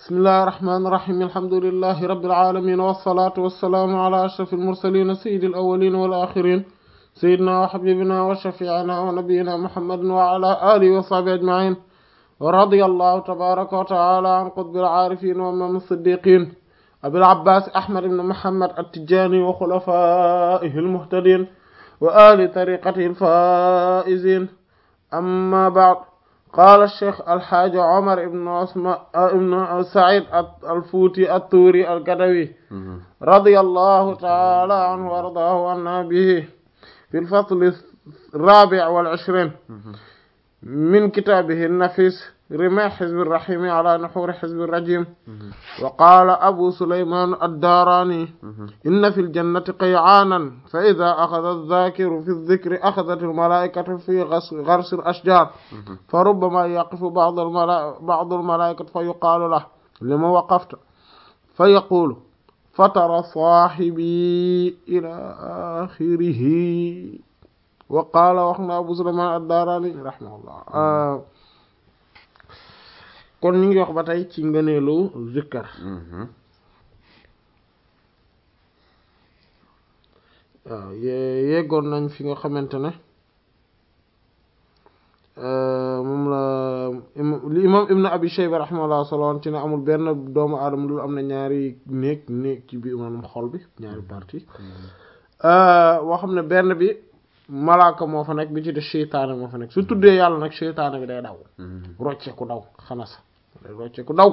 bismillahi irrahmani irrahim alhamdulilahi rabilalamin wasalaatu wassalaamu ala ashraf almursalin sayidi alawalin walaxirin sayidina wa xabibina wa shafiina wa nabiyina muhammadin wa ala alihi wa sahbi ajmain wa radi allahu tabaraka wa taala an qutbil aarifin wa imam siddiqin abil abbas ahmad ibn muhammad attijani wa xulafaihi almuhtadin wa ali tariqatihi alfaizin amma baad qaala cheikh alxaaji omar ibn osma ibn said alfuuti attuuri algadawi radiyallahu taala anhu wa ardaahu anna bihi fi lfasli الرابع والعشرين من كتابه النفيس رماح حزب الرحيم على نحور حزب الرجيم وقال أبو سليمان الداراني إن في الجنة قيعانا فإذا أخذ الذاكر في الذكر أخذت الملائكة في غرس الأشجار فربما يقف بعض الملائكة, بعض الملائكة فيقال له لما وقفت فيقول فترى صاحبي إلى آخره وقال وخنا Abu Sulaymaan ad-Daaraani rahimahullah kon ñu ngi wax ba tey ci ngëneelu zikkar waaw yeggoon nañ fi nga xamante ne moom la li imam Ibn Abi Shayba rahimahullah soloon ci ne amul benn doomu aadama lu am na ñaari néeg néeg ci biir maanaam xol bi ñaari partie boo xam ne benn bi malaaka moo fa nekk bi ci def seytaane moo fa nekk su tuddee yàlla nag seytaane bi day daw rocceeku daw xanas day rocceeku daw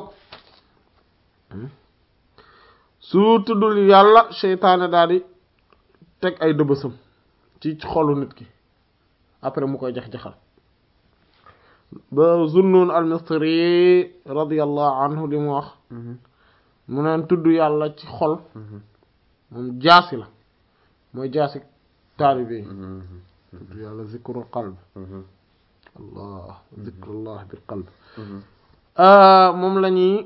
su tuddul yàlla seytaane daal di teg ay dëbësam ci xolu nit ki après mu koy jax-jaxal ba Zunnun al-Misri radiyallahu anhu li mu wax mu neen tudd yàlla ci xol moom jaasi la mooy jaasi taalibe tudd yàlla zikrul qalb allah zikrullah bil qalb moom la ñuy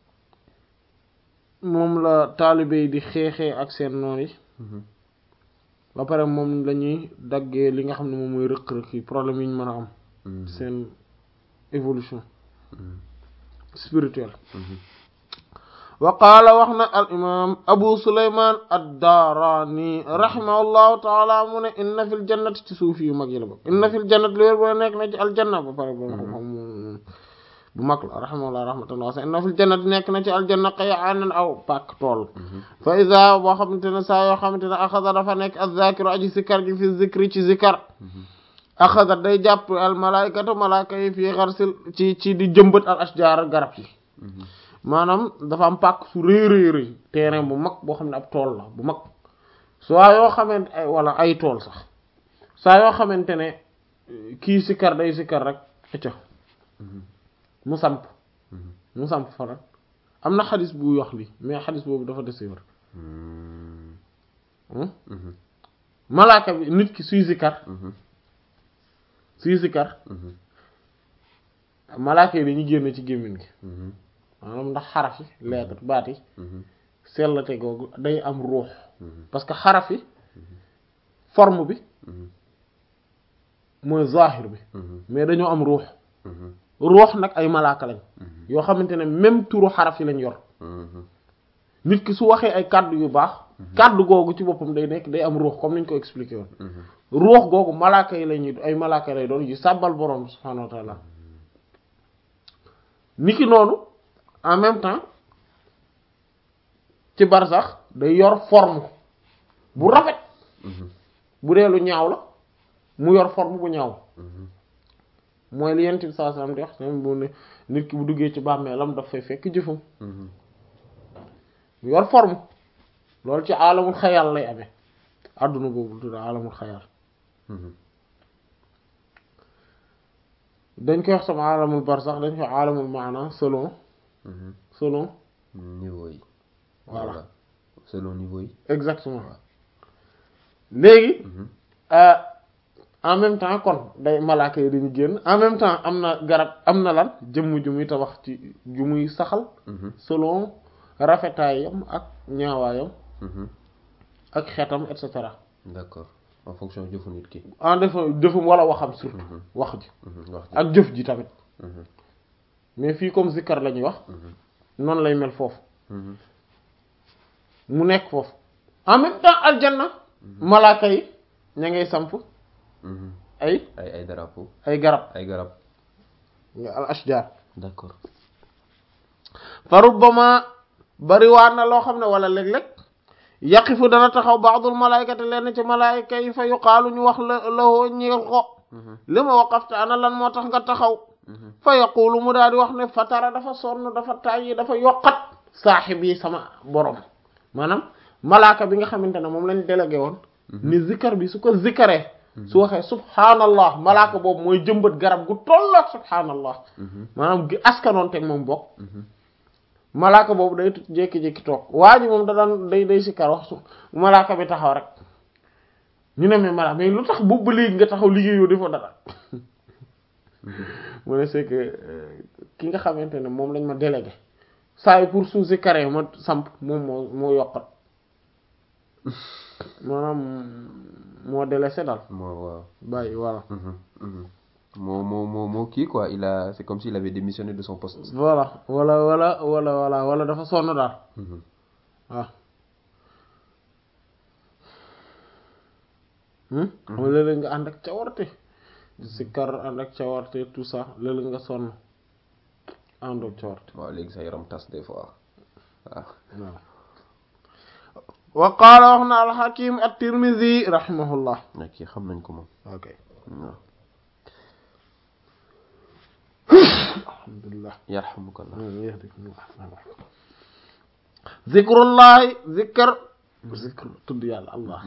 moom la taalibe yi di xeexee ak seen noon yi ba pare moom la ñuy daggee li nga xam ne moom mooy rëq-rëq yi problème yi ñu mën a am seen évolution spirituelle wa qaala wax na al imam abu suleyman ad-daarani rahimahullahu taala mu ne inna fil jannati ci suuf yu mag yi la bokk inna fil jannati lu wér boo nekk na ci aljanna ba pare boo xam bu mag la rahimahullah rahmatullah sa inna fil jannati nekk na ci aljanna qay'aanan aw pàkk tool fa ida boo xamante ne saa yoo xamante ne axada dafa nekk az-zaakiru aji sikkar ji fi zikri ci zikkar axada day jàpp al malaikatu malaaka yi fii xarsil ci ci di jëmbat al ashjaar garab yi maanaam dafa am pàkk su rëy rëy rëy terrain bu mag boo xam ne ab tool la bu mag saa yoo xamante ay wala ay tool sax saa yoo xamante ne kii sikkar day sikkar rek ëcca mu samp mu samp faral am na xadis bu wax li mais xadis boobu dafa desiwar malaaka bi nit ki suy sikkar suy sikkar malaaka yi dañuy génn ci gémmiñ gi maanaam ndax xaraf yi lettre baat yi sellate googu day am ruux parce que xaraf yi forme bi mooy zahir bi mais dañoo am ruux ruux nag ay malaaka lañ yoo xamante ne même turu xaraf yi lañ yor nit ki su waxee ay kàddu yu baax kàddu googu ci boppam day nekk day am ruux comme niñ ko expliqué woon ruux googu malaaka yi lañuy ay malaaka lay doon yu sàbbal boroom subhaanahu wa taala niki noonu en même temps ci barsax day yor forme bu rafet bu dee lu ñaaw la mu yor forme bu ñaaw mooy li yent bi saa sallam di wax bu ne nit ki bu duggee ci bàmmeelam daf fay fekk jëfam mu yor forme loolu ci alamul xayal lay amee àdduna boobu tudd alamul xayal dañ koy wax sama alamul barsax dañ koy alamul maana selon selon niveau yi voilà selon niveau yi exactement léegi en même temps kon day malaaka yi dañu génn en même temps am na garab am na lan jëmm ju muy tabax ci ju muy saxal selon rafetaayam ak ñaawaayam ak xeetam et cetera d'accord en fonction jëfu nit ki en def jëfum wala waxam surtout wax ji wax ak jëf ji tamit mais fii comme zikkar la ñuy wax noonu lay mel foofu Mhm. mu nekk foofu en même temps aljanna malaaka yi ña ngay samp Mhm. ay ay ay drapeau ay garab ay garab nga al ashjar d'accord fa rubbama bariwaat na loo xam ne wala léeg-léeg yaqifu dana taxaw ba'dul malaykati lenn ci malaayka yi fa yuqaalu ñu wax la lahoo ñeel ko Mhm. li ma waqafta ana lan moo tax nga taxaw Mhm. fa yaqulu mu daal di wax ne fatara dafa sonn dafa tàyyi dafa yokkat saaxib yi sama borom maanaam malaaka bi nga xamante ne moom lañ délégué woon ni zikkar bi su ko zikkaree su waxee subhaanallah malaaka boobu mooy jëmbat garab gu tolloog subhaanallah Mhm. maanaam gi askanoon teg moom bokk Mhm. malaaka boobu day tut jékki-jékki toog waa ji moom da daan day day sikkar wax su malaaka bi taxaw rek ñu ne mais malaaka mais lu tax boobu ba léegi nga taxaw liggéeyoo defoo dara mu ne c'est que euh, ki nga xamante ne moom lañ ma délégué saa yi pour su sikkaree ma samp moom moo moo yokkat maanaam moo délaissé daal moo waaw bàyyi voilà Mhm. Mhm. moo moo moo moo kii quoi il a c'est comme s'il avait démissionné de son poste voilà wala wala wala wala wala dafa sonn daal Mhm. waaw xam nga léeg-léeg nga ànd ak cawarte sikkar ànd ak cawarte tout ça léeg-léeg nga sonn àndoog cawarte waaw léegi sa yaram tas des fois waaw waaw wa qaala wax na alxakim at-tirmidhi rahimahullah nag kii xam nañ ko moom ok waaw alhamdulillah yarhamukallah zikrullahi zikr zikr tudd yàlla allah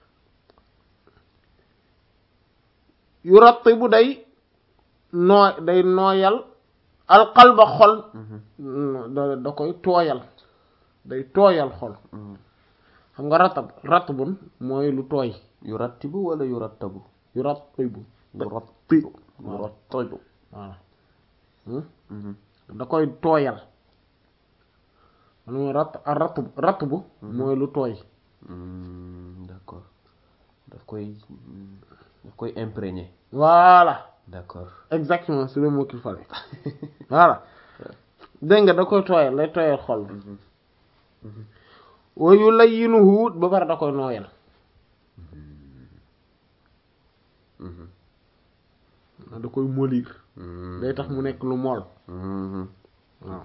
yurattibu day nooy day nooyal alqalba xol da da koy tooyal day tooyal xol xam nga ratab ratbun mooy lu tooy yurattibu wala yurattabu yurattibu yurattibu voilà yurattibu voilà Hmm? Mhm. da koy tooyal man mooy rat rat ratbu mooy lu tooy Hmm, d'accord daf koy hmm, daf koy imprégné voilà d'accord exactement c'est le mot qu'il fallait voilà dégg nga da koy tooyal lay tooyal xol bi wa yulayyinuhu ba pare da koy nooyal Mhm. da koy molir Hmm. day tax mu nekk lu mool Mhm. waaw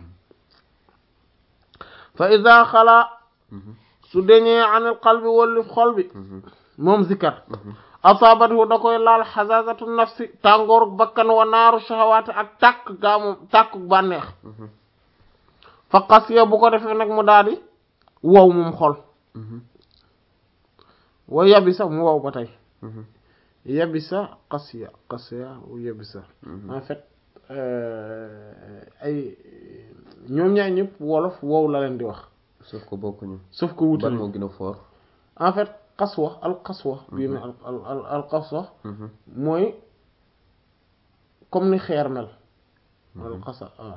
fa ida xalaa Mhm. su deñee anil qalbi wallif xol bi Mhm. moom zikkar asabatu da koy laal xasasatu nafsi tàngooru bakkan wa naaru shahawaati ak tàkk gaamu tàkk bànneex Mhm. fa xasiya bu ko defee nag mu daal di wow moom xol Mhm. wa yabisa mu wow ba tey Mhm. yabisa xasiya xasiya wa yabisa Mhm. en fait euh, ay ñoom ñaar ñëpp wolof wow la leen di wax sauf que bokkuñu sauf que wuute ban nañ moo gën a fort en fait xaswa al xaswa bii ne al al al al xaswa Mhm. mooy comme ni xeer mel al xasa waaw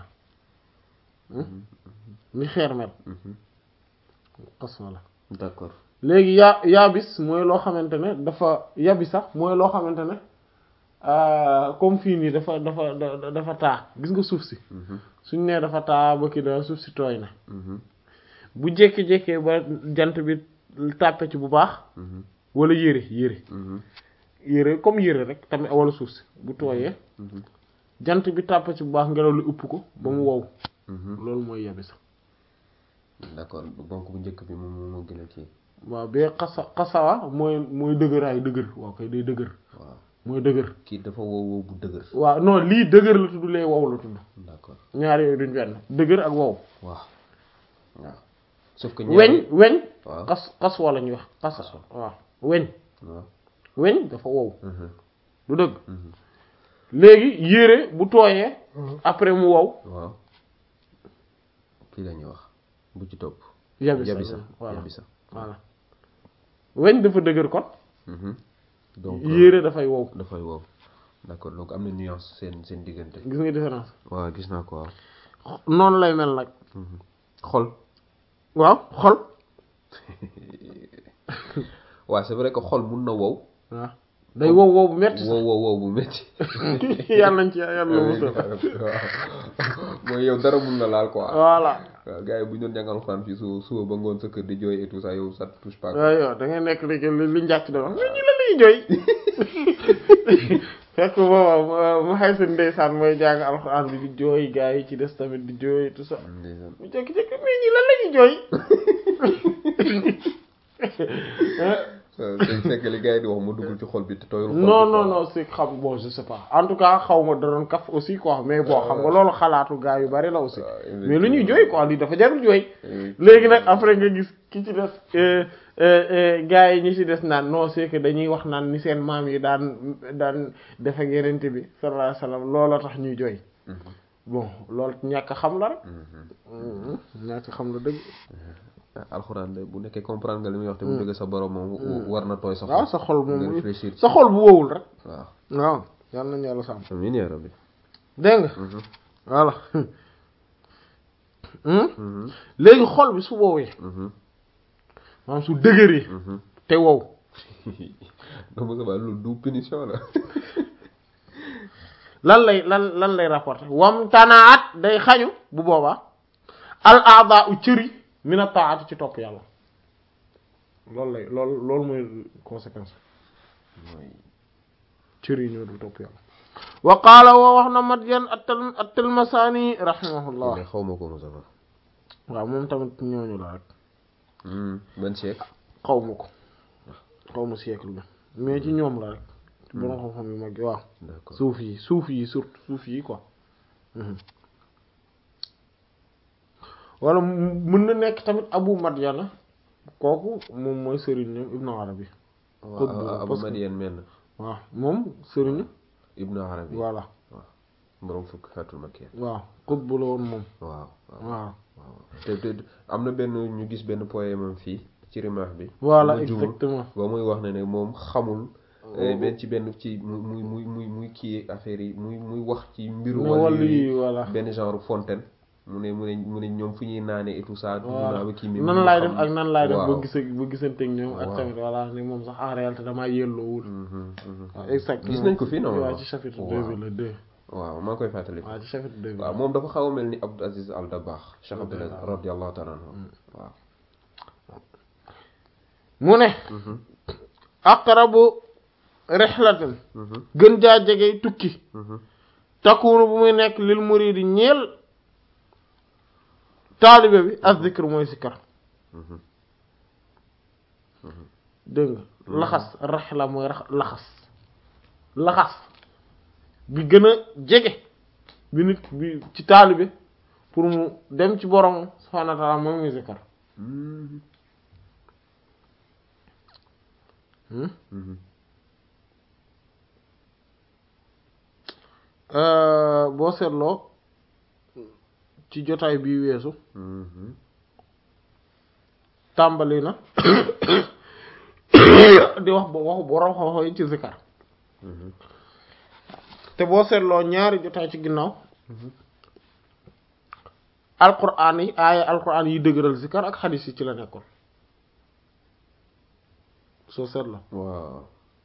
ni xeer mel Mhm. xaswa la d'accord léegi yaa yaabis mooy loo xamante ne dafa yabisa mooy loo xamante ne euh, comme fii nii dafa dafa da- dafa taa gis nga suuf si Mhm. suñ nee dafa taa ba kii da suuf si tooy na Mhm. bu jékki-jékkee ba jant bi tàppe ci bu baax Mhm. wala yére yére Mhm. yére comme yére rek tamit wala suuf si bu tooyee Mhm. jant bi tàppe ci bu baax ngelaw li upp ko ba mu wow Mhm. loolu mooy yabisa d'accord donc bu njëkk bi moom moo moo gën a kii waaw bee xasa xasawa mooy mooy dëgëraay dëgër waaw kay day dëgër waaw mooy dëgër kii dafa wow wow bu dëgër waaw non lii dëgër la tudd lee wow la tudd d'accord ñaar yooyu duñ benn dëgër ak wow waaw waaw sauf que weñ weñ waaw xas xaswa la ñuy wax xas Xaswa. waaw weñ waaw weñ dafa wow Mhm. du dëgg Mhm. léegi yére bu tooyee après mu wow waaw kii la ñuy wax bu ci topp yabisa yabisa voilà yabisa voilà weñ dafa dëgër kon Mhm. donc yére dafay wow dafay wow d'accord donc am na nuance seen seen diggante gis nga différence waaw gis naa ko waaw noonu lay mel nag Mhm. xol waaw xol waaw c'est vrai que xol mun na wow waaw day wow wow bu metti wow wow wow bu métti yàlla nañ ci yàlla musal waaw mooy mooy yow dara mun na laal quoi voilà waaw gars yi bu ñu doon jàngal alxuraan fii su suba ba ngoon sa kër di jooy et tout ça yow ça te touche pas quoi. waaw yow da ngay nekk li li li njàcc da wax mais ñi la lay jooy fekk booba mu xay seen ndeysaan mooy jàng alxuraan bi di jooy gars yi ci des tamit di jooy tout ça ndeysaan mu jékki-jékki mais ñi lan la ñuy jooy waaw c'est fekk li gars yi di wax mu duggul ci xol bi te tooyul xol bi non quoi. non non c'est xam bon je sais pas en tout cas xaw ma da doon kaf aussi quoi mais bon xam nga loolu xalaatu gars yu bari la aussi waaw, mais lu ñuy jooy quoi lii dafa jarul jooy Eh, léegi nag après nga gis ki ci des euh, euh, euh, gars yi ñi ci des naan non c'est que dañuy wax naan ni seen maam yi daan daan def ak yenente bi sallallahu alayhi wasallam looloo tax ñuy jooy mhm, bon loolu ñàkk a xam la rek mhm. ñàkk a xam la dëgg ah, alxuraan de bu nekkee comprendre nga li muy wax te mu jóge sa borom moom war na tooy sa waaw xol sa xol nga moom réfléchir ci. sa xol bu wowul rek waaw waaw yal nañu yàlla sàmm amiin yaa rabbi dégg nga Mhm, voilà Hmm? mhm, léegi xol bi su woowee mhm, maanaam su dëgëree mhm. te wow donc Moussa Ba loolu du punition la lan lay lan lan lay rapporter wam tanaat day xañu bu boobaa al aada u cëri mina taati ci topp yàlla loolu lay loolu loolu mooy conséquence mooy cër yi ñoo du topp yàlla wa qaala woo wax na Madyan attal at-Tilmasani rahimahullah xaw ma ko Moussa Ba waaw moom tamit ñooñu la rek Hmm, ban siècle xaw ma ko xaw ma siècle bi mais ci ñoom la rek ci borom xam-xam yu mag yi waaw d'accord suuf yi suuf yi surtout suuf yi quoi Mhm. wala mu- mën na nekk tamit Abu Madyana kooku moom mooy sëriñ ñoom Ibnu Arabi waaw Qutb Abu parce que- Madian menn waaw moom sëriñu Ibnu Arabi voilà borom fukk xeetul makkiya waaw Qutb la woon moom waaw waaw waaw waaw te te am na benn ñu gis benn poème am fii ci rimaax bi voilà bu ma juumul, exactement ba muy wax ne ne moom xamul eh, benn ci benn ci muy muy muy muy muy kii affaire yi muy muy wax ci mbiru ne wàllu wàllu yi yi voilà benn genre fontaine mu ne mu ne mu ne ñoom fu ñuy naane et tout ça dugg voilà naa ba kii mais nan mënu laay xam- def ak nan laay def ba waaw. gis ba gisanteeg ñoom ak Waaw. tamit voilà ne moom sax en réalité damaa yelloowul Mhm, mhm. waaw exactement gis nañ ko fii non waaw ci chapitre deux waaw bi la deux waaw maa ngi koy fàttali waaw ci chapitre deux bi waaw moom dafa xaw a mel ni Abdou Aziz Al Dabakh Cheikh Abdou Aziz Radiyallahu radiyallahu ta'ala anhu waaw mu ne Mhm, aqrabu rihlatin mhm, gën jaa jege tukki mhm. takkuunu bu muy nekk lil muridi ñeel taalibe bi az zikr mooy sikkar Mhm. dégg nga laxas rihla mooy rax laxas laxas bi gën a jege bi nit bi ci taalibe pour mu dem ci borom subhaanahu wa ta'aala mooy muy sikkar Mhm, Hmm? mhm. Euh, boo seetloo ci jotaay bi weesu Mhm. tàmbali na di wax ba waxu borom xam-xam yi ci zikar Mhm. te boo seetloo ñaari jotaay ci ginnaaw alquran yi aaya alquran yi dëgëral zikar ak xadis yi ci la nekkoon soo seetloo waaw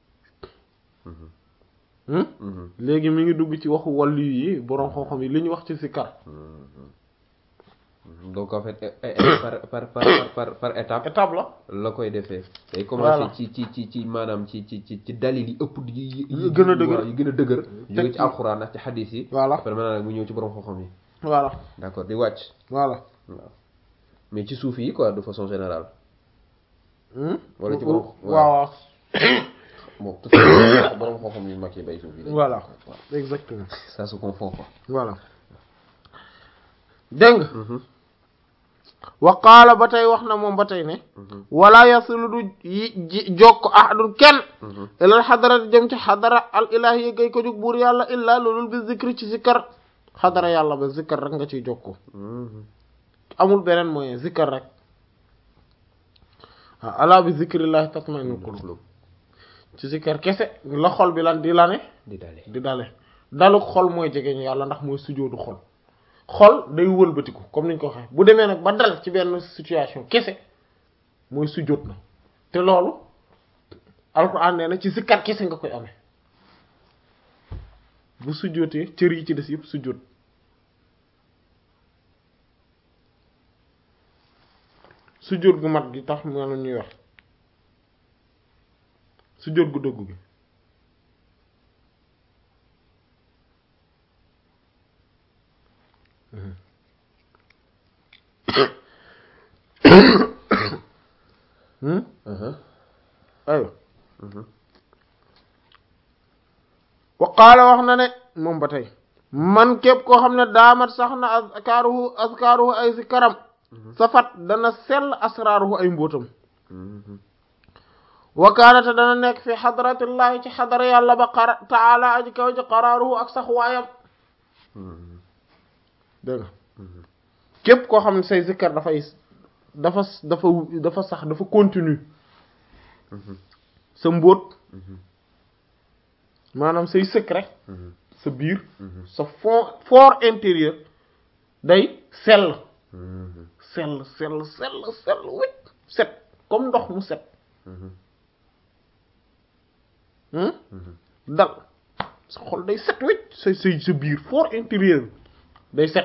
hmm? Mhm, léegi mi ngi dugg ci waxu wàllu yi borom xam-xam yi li ñu wax ci zikar mhm. donc en fait eh, eh, eh, par par par par par étape étape la la koy defee day commencé Voilà. ci ci ci ci maanaam ci ci ci ci dalil yi ëpp yi yi Yi gën a dëgër. waaw, yi gën a dëgër jóge ci ci- alxuraan ak ci xadiis yi voilà après maintenant nag mu ñëw ci borom xam-xam yi voilà d'accord di wàcc voilà waaw mais ci suuf yi quoi de façon générale Hmm? Wala ci borom- waaw waaw bon tout à borom xam-xam yu mag yi bay suuf yi dañ- Voilà. waaw exactement ça se confond quoi voilà dégg nga Mhm, wa qaala ba tey wax na moom ba tey ne mhm, wala yasilu du yi ji jokk ahadun kenn mhm. ilal xadara jëm ci xadara al ilahi gay ko jóg buur yàlla illaa loolul bi zikri ci zikkar xadara yàlla ba zikkar rek nga ciy jokko Mhm. amul beneen moyen zikkar rek waaw alaa bi zikrillahi tatma'innul qulub ci zikkar kese la xol bi lan di la ne di dale di dale daluk xol mooy jegeñu yàlla ndax mooy sujoodu xol xol day wëlbatiku comme niñ ko waxee bu demee nag ba dal ci benn situation kese mooy sujoot na te loolu alxuraan nee na ci zikkar kese nga koy amee bu sujootee cër yi ci des yëpp sujoot sujjóot gu mat gi tax ma ñuy wax sujjóot gu dëggu gi aywa wa qaala wax na ne moom ba tey man képp koo xam ne daamat sax na azkaaruhu azkaaruhu ay si karam safat dana sell asraaruhu ay mbóotam wa kaanate dana nekk fi xadratillahi ci xadara yàlla ba qara taala aji kaw ji qaraaruhu ak sax waayam dégg nga képp koo xam ne say zikkar dafay dafa dafa dafa sax dafa continue sa mbóot maanaam say secret sa biir sa fond fort intérieur day sell sell sell sell sell wécc set comme ndox mu set dal sa xol day set wécc sa sa sa biir fort intérieur day set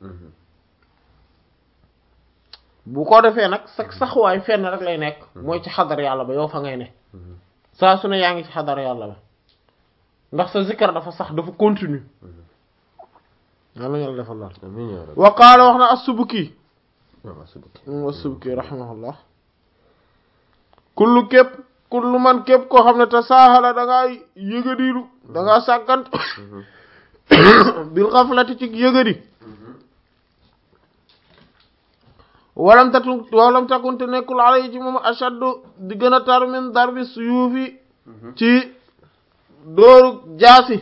bu ko defee nag sa saxuwaay fenn rek lay nekk mooy ci xadar yàlla ba yow fa ngay ne saa su ne yaa ngi ci xadar yàlla ba ndax sa zikkar dafa sax dafa continue yàlla yàlla defal lool wa qaala wax na as-Subki as-Subki rahimahullah kullu képp kullu man képp koo xam ne te saaxala da ngaa yëgadiilu da ngaa sàggant bil xaflati ci yëgadi walam tatu walam takunte nekkul ala yi ci moom ashaddu di gën a tar min darbi suyuufi ci dóoru jaasi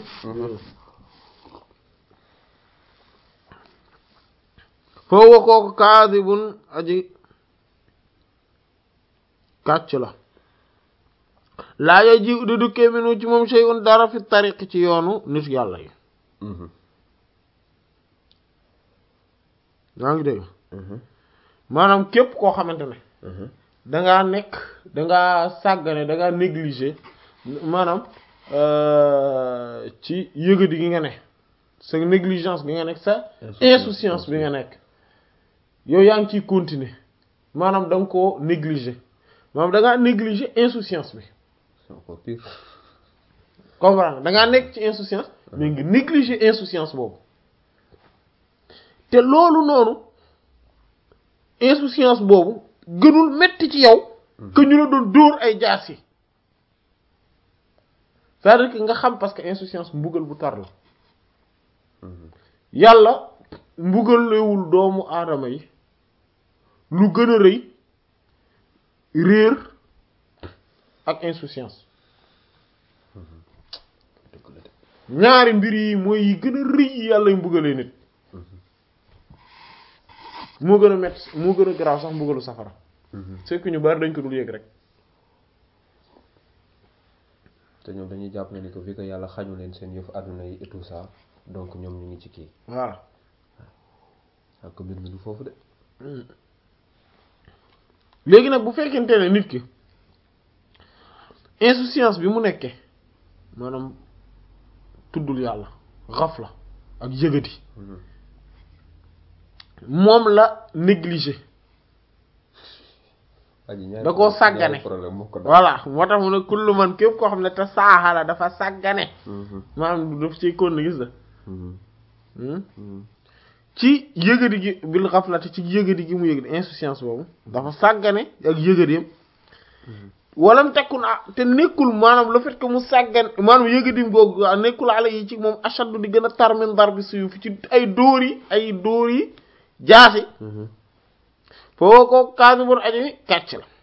foowa kooku kaadibun aji kàcc la laa ya ji di dukkee minu ci moom shay'un dara fi tariq ci yoonu nit yàlla yi yaa ngi dégg maanaam képp koo xamante ne dangaa nekk dangaa sàggane dangaa négliger maanaam ci yëgadi gi nga ne sa négligence bi nga nekk sa insouciance bi nga nekk yow yaa ngi ciy continuer maanaam da nga koo négliger maanaam da ngaa négliger insouciance bi comprendre da ngaa nekk ci insouciance mais nga négliger insouciance boobu te loolu noonu insouciance boobu gënul metti ci yow que ñu la doon dóor ay jaas yi c'est-à-dire que nga xam parce que insouciance mbugal bu tar la yàlla mbugalewul doomu aadama yi lu gën a rëy réer ak insouciance ñaari mbir yi mooy yi gën a rëy yi yàlla yu mbugalee nit moo gën a metti moo gën a garaaw sax mbugalu safara c'est que ñu bari dañ ko dul yëg rek te ñoom dañuy jàpp ne ni ko fi que yàlla xañu leen seen yëf àdduna yi et tout ça donc ñoom ñu ngi ci kii voilà ak mbir mi du foofu de léegi nag bu fekkente ne nit ki insouciance bi mu nekkee maanaam tuddul yàlla xafla ak yëgati moom la négligé da koo sàggane problème moo ko voilà moo tax mu ne kullu man képp koo xam ne te saaxala dafa sàggane maanaam daf ciy kon gis da ci yëgadi gi bil xaflati ci yëgadi gi mu yëgadi insouciance boobu dafa sàggane ak yëgadiyam walam tekkun ah te nekkul maanaam le fait que mu sàggan maanaam yëgadi boobu nekkul ala yi ci moom ashaddu di gën a tar min darbi suyuf ci ay dóor yi ay dóor yi jaasi foo ko kaasibur aji kàcc la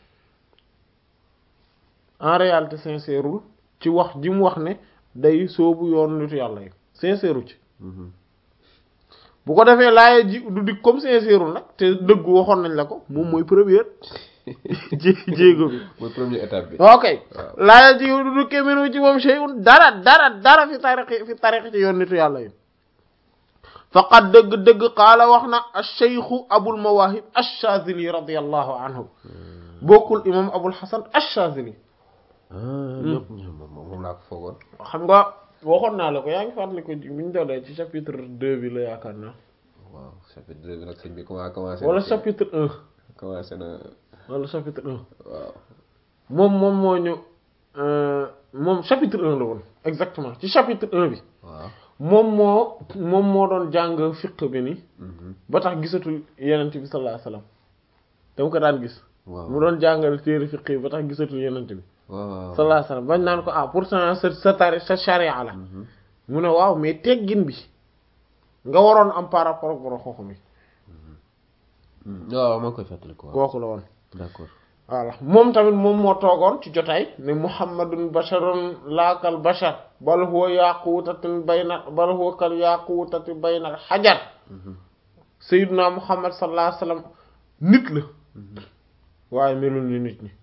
en réalité sincèreul ci wax ji mu wax ne day soobu yoon nitu yàlla yi sincèreul ci bu ko defee laaye ji du dik comme sincèreul nag te dëggu waxoon nañ la ko moom mooy première jé jéego bi mooy première étape bi ok laaye ji du dikkee minu ci moom shay'un dara dara dara fi tariqi fi tariqi ci yoon nitu yàlla yi faqad dëgg-dëgg qaala wax na ash-shaykhu abul mawahib ash-shazili radiyallahu anhu bokkul imam abul hasan ash-shazili ñëpp moom laa ko foogoon xam nga waxoon naa la ko yaa ngi fàttali ko bu ñu doolee ci chapitre deux bi la yaakaar naa waaw chapitre deux bi nag sëñ bi comment commencé wala chapitre un commencé na wala chapitre un waaw moom moom moo ñu moom chapitre un la woon exactement ci chapitre un bi waaw moom moo moom moo doon jàng fiq bi ni Mhm. ba tax gisatul yenent bi sallallahu alayhi wasallam dama ko daan gis waaw mu doon jàngal téere fiq yi ba tax gisatul yenent bi waaw sallallahu alayhi wasallam bañ naan ko ah pourtant sa sa tari sa charia la Mhm. mu ne waaw mais teggin bi nga waroon am par rapport ak borom xooxu mi Mhm. waaw maa ngi koy fàttali ko waaw kooku la woon d'accord voilà moom tamit moom moo toogoon ci jotaay ne muhammadun basharun laakal bashar bal huwa yaquutatin bayna bal huwa kal yaquutati bayna xajar Mhm. sayyiduna muhammad sallallahu alayhi wasallam nit la Mhm. waaye melul ni nit ñi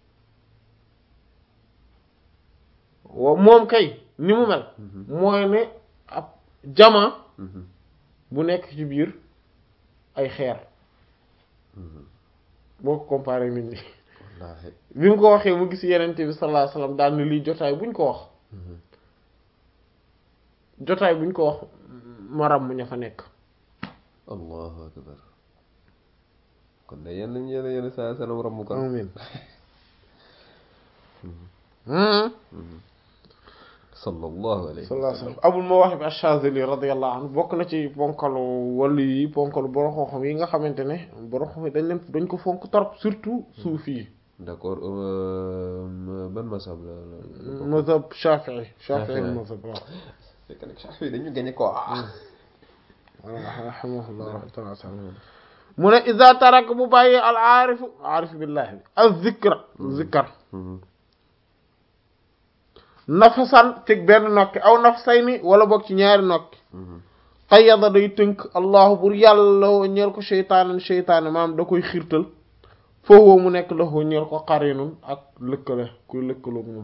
wa moom kay ni mu mel Mhm. mooy ne ab jama Mhm. bu nekk ci biir ay xeer Mhm. boo ko comparé nit ñi wallaahi bi mu ko waxee mu gis yenente bi sallallahu alayhi wasallam daal ni lii jotaay buñ ko wax Mhm. jotaay buñ ko wax maram mu ña fa nekk allahu akbar kon de yéen lañu yéen yéen saa salaam ramm kon amin hmm sallallahu alayhi sallallahu alayhi wasallam abul mawahib ash-shazili radiyallahu anhu bokk na ci ponkalu wàllu yi ponkalu borom xam-xam yi nga xamante ne borom xam dañ leen dañ ko fonk trop surtout suufi yi d'accord euh, ban masab la la mazhab shafi'i shafi'i Shafi'i. mazhab waaw fekk nag Shafi dañu gañe ko ah rahimahullah ta'ala mu ne iza tarak bu bàyyi al aarifu aarif billahi al zikra zikar nafasan teg benn nokki aw nafsayni wala boog ci ñaari nokki qayyada day tënk allahu bur yàlla la ñeel ko sheytaanan sheytaane maam da koy xiirtal foofu mu nekk la ñeel ko qarinun ak lëkkale kuy lëkkaloog moom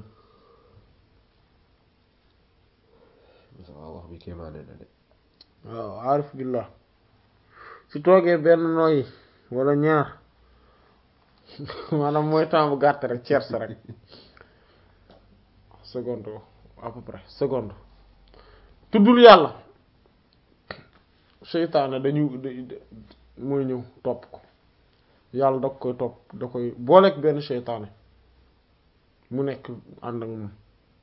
waaw wax bi kéemaane na de waaw aarif billah su toogee benn nooyi wala ñaar maanaam mooy temps bu gàtt rek tierce rek seconde à peu près seconde tuddul yàlla seytaane dañu da- mooy ñëw topp ko yàlla da koy topp da koy booleeg benn seytaane mu nekk ànd ak moom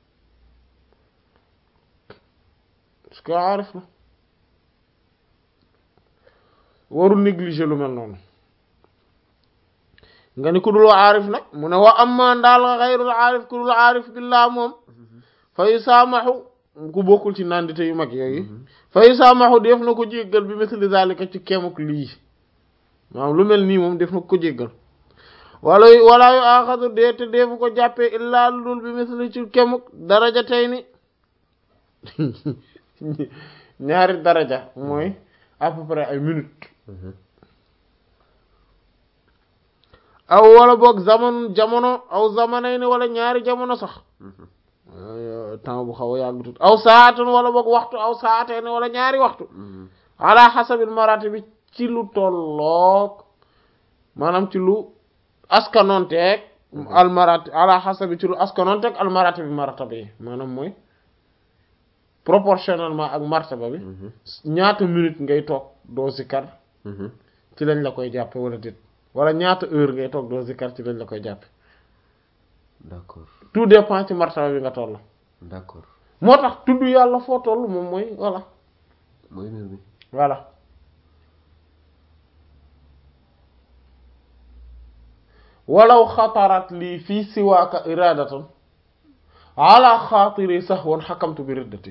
parce que aarif la warul négliger lu mel noonu nga ni ku dul aarif nag mu ne wa amma ndaal xayrul aarif ku dul aarif billah moom fa yusaamaxu ku bokkul ci nandite yu mag yooyu fa yusaamaxu def na ko jéggal bi misli zalika ci kemuk lii maanaam lu mel nii moom def na ko jéggal wala wala yu axadu dee te deefu ko jàppee illaa lu dul bi misli ci kemuk daraja tey ni ñaari daraja mooy à peu près ay minutes aw wala boog zaman jamono aw zamanay ni wala ñaari jamono sax temps bu xaw a yàgg tut aw saatun wala boog waxtu aw saatay ni wala ñaari waxtu ala xasabil marati bi ci lu tolloog maanaam ci lu askanonteeg almarati ala xasabi ci lu askanonteeg almarati bi marata bi maanaam mooy proportionnellement ak martaba bi ñaata minute ngay toog doo zikar ci lañ la koy jàppe wala déet wala ñaata heure ngay toog doo zikar ci lañ la koy jàppe d'accord tout dépend ci martaba bi nga toll d'accord moo tax tudd yàlla foo toll moom mooy voilà mooy mbir mi voilà walaw xatarat lii fii siwaaka iradatan ala xaatiri sahwan xakamtu bi riddati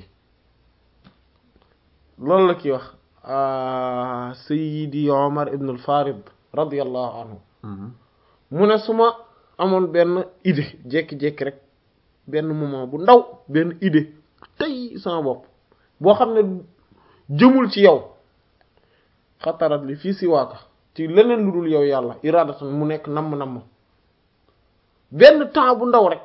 loolu la kii wax sayidi omar ibn al farid radiallahu anhu mu ne su ma amoon benn idée jékki-jékki rek benn moment bu ndaw benn idée tey sama bopp boo xam ne jëmul ci yow xatarat li fii siwaaka ci leneen lu dul yow yàlla iradatan mu nekk namm-namm benn temps bu ndaw rek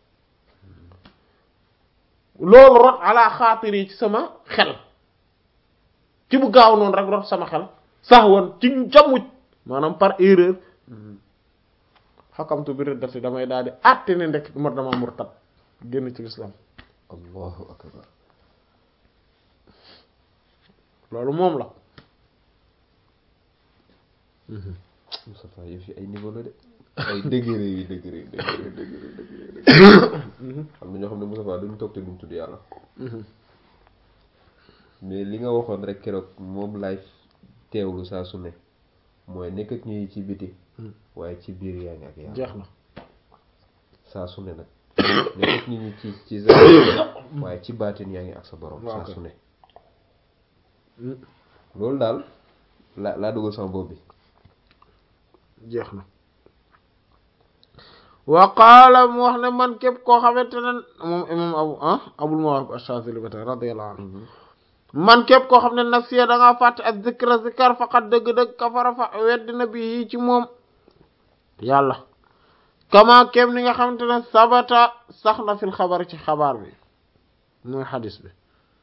loolu rot ala xaatir yi ci sama xel ci bu gaaw noonu rek rot sama xel sax woon ci jamuj maanaam par erreur xakamtu bi riddati damay daal di àtte ne ndekk ma dama murtad génn ci lislaam allahu akbar loolu moom la Moustapha yëf yi ay niveau la de ay degré yi degré degré degré degré xam na ñoo xam ne Moustapha duñ toog te duñ tudd yàlla mais li nga waxoon rek keroog moom laay teewlu saa su ne mooy nekk ak ñuy ci biti waaye ci biir yaa ngi ak yàlla jeex na saa su ne nag nekk ak nit ñi ci ci zahir waaye ci baatin yaa ngi ak sa borom Waaw saa kay. su ne loolu daal la laa dugal sama bopp bi jeex na wa qaala mu wax ne man képp koo xamante ne moom imam abu ah abul mawahib ash-Shazili ba tey radiyallahu anhu man képp koo xam ne nasiya da ngaa fàtte ak zikra zikar faqat dëgg-dëgg kafara fa weddina bi yii ci moom yàlla kama kéem ni nga xamante ne sabata sax na fil xabar ci xabaar bi mooy xadis bi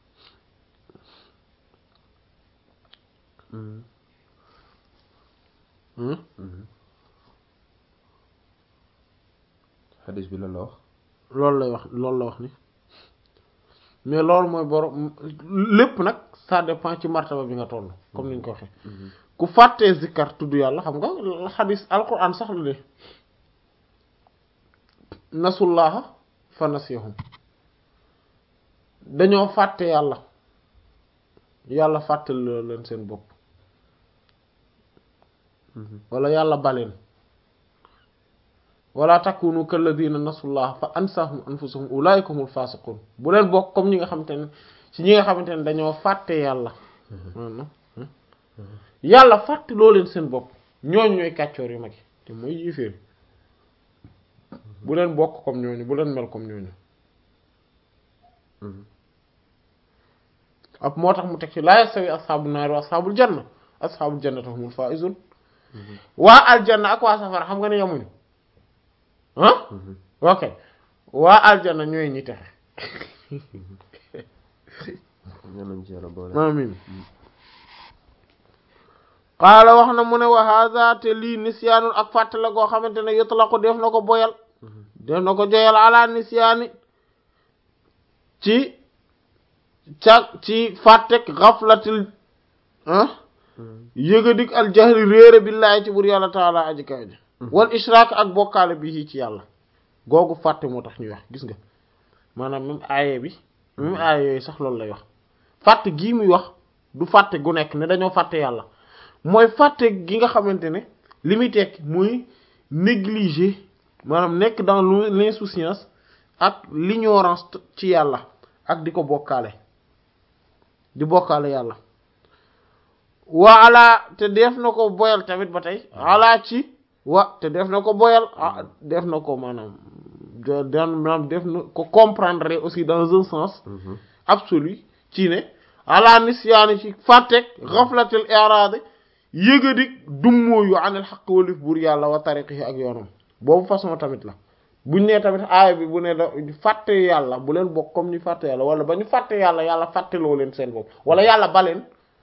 Hmm? xadis bi lan la wax loolu lay wax loolu la wax ni mais loolu mooy borom lépp nag ça dépend ci martaba bi nga toll comme ni ñu ko waxee ku fàttee zikkar tudd yàlla xam nga xadis alquran sax la de nasullaha fa nasiyahum dañoo fàtte yàlla yàlla fàttal leen seen bopp wala yàlla baleen wala takunu kalladina nasullaha fa ansahum anfusahum ulaika humul fasiqun bu leen bokk comme ñi nga xamante ne ci ñi nga xamante ne dañoo fàtte yàlla maanaam yàlla fàtte loo leen seen bopp ñooñu ñooy kàccoor yu mag yi te mooy yéeféer bu leen bokk comme ñooñu bu leen mel comme ñooñu ab moo tax mu teg ci laa yastawi asxaabu naari wa asxaabul janna asxaabul jannati humul faa'izun waa aljanna ak waa safara xam nga ne yamuñu ah ok waa aljanna ñooy ñi texe ñaan nañ ci yàlla boole amin qaala wax na mu ne wa hadha te lii nisyaanul ak fàtte la goo xamante ne yutlaqu def na ko boyal def na ko joyal ala nisyaani ci ca ci fàttek xaflatil ah yëgadik al jahri réere billaahi ci bur yàlla taala aji kaw ji wal ishraak ak bokkaale bi ci yàlla googu fàtte moo tax ñuy wax gis nga maanaam même aaye bi même aaye yooyu sax loolu lay wax fàtte gii muy wax du fàtte gu nekk ne dañoo fàtte yàlla mooy fàtte gi nga xamante ne li muy tekki muy négliger maanaam nekk dans l'insouciance ak l'ignorance ci yàlla ak di ko bokkaale di bokkaale yàlla waa ala te def na ko boyal tamit ba tey ala ci wa te def na ko boyal ah def na ko maanaam dan maanaam def na ko comprendre aussi dans un sens absolu ci ne ala nisyaani ci fàttek xaflatil i'raad yëgadik dummóoyu anil xaq walif buur yàlla wa tariqihi ak yoonam boobu façon tamit la buñ nee tamit aaya bi bu ne da fàtte yàlla bu leen bokk comme ñu fàtte yàlla wala ba ñu fàtte yàlla yàlla fàtteloo leen seen bopp wala yàlla baleen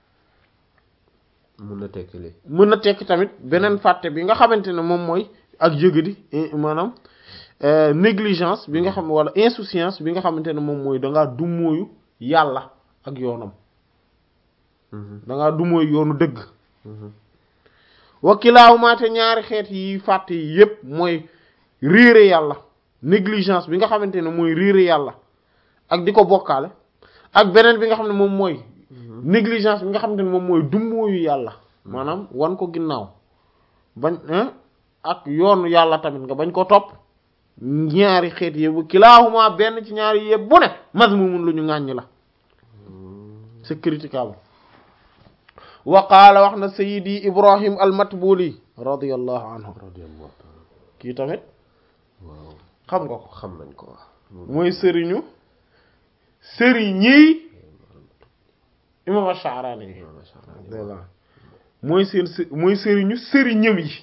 mun na tekki li mën na tekki tamit beneen fàtte bi nga xamante ne moom mooy ak yëgadi maanaam négligence bi nga xam wala insouciance bi nga xamante ne moom mooy dangaa dummóoyu yàlla ak yoonam dangaa dummóoyu yoonu dëgg wakilaahumaa te ñaari xeet yi fàtte yi yépp mooy réere yàlla négligence bi nga xamante ne mooy réere yàlla ak di ko bokkaale ak beneen bi nga xam ne moom mooy négligence bi nga xamante ne moom mooy dummóoyu yàlla maanaam wan ko ginnaaw bañ ak yoonu yàlla tamit nga bañ ko topp ñaari xeet yëpp kilaahumaa benn ci ñaari yëpp bu ne mazmumun lu ñu ŋàññ la c'est critiquable wa qaala wax na sayidi ibrahim almatbuli radiallahu anhu radiyallahu ta'ala kii tamit waaw xam nga ko xam nañ ko wax mooy sëriñu sëriñi imam Ash-Sha'rani yi masha Allah voilà mooy seen së- mooy sëriñu sëriñëm yi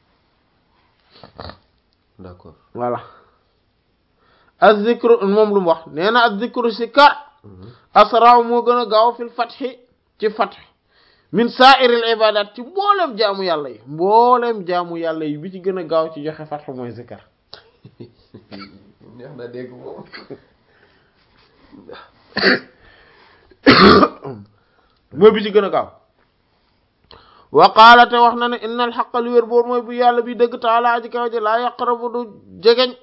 d'accord voilà az-zikru moom lu mu wax nee na az-zikru sikar asraaw moo gën a gaaw fil fathi ci fath min sa'iril ibadat ci mboolem jaamu yàlla yi mboolem jaamu yàlla yi bi ci gën a gaaw ci joxe fath mooy zikar neex na dégg moom mooy bi ci gën a gaaw wa qaala te wax na ne inna al xaqa li wér boor mooy bu yàlla bi dëgg taala aji kaw ji laa yaqrabu du jegeñ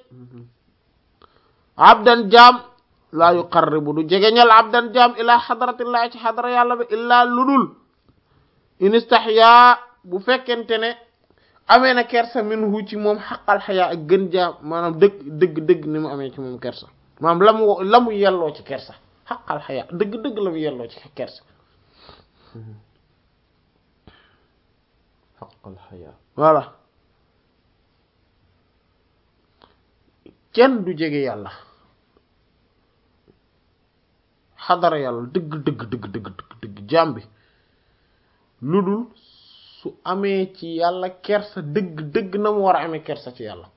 abdan jaam laa yuqarribu du jegeñal abdan jaam ilaa xadratillahi ci xadra yàlla bi illaa ludul in istahyaa bu fekkente ne amee na kersa minhu ci moom xaqal xayaa ak gën jaam maanaam dëgg dëgg dëgg ni mu amee ci moom kersa maanaam la mu la mu yelloo ci kersa xaqal xayaa dëgg dëgg la mu yelloo ci kersa xaqal xayaa voilà kenn du jege yàlla xadara yàlla dëgg dëgg dëgg dëgg dëgg dëgg jaam bi lu dul su amee ci yàlla kersa dëgg dëgg na mu war a amee kersa ci yàlla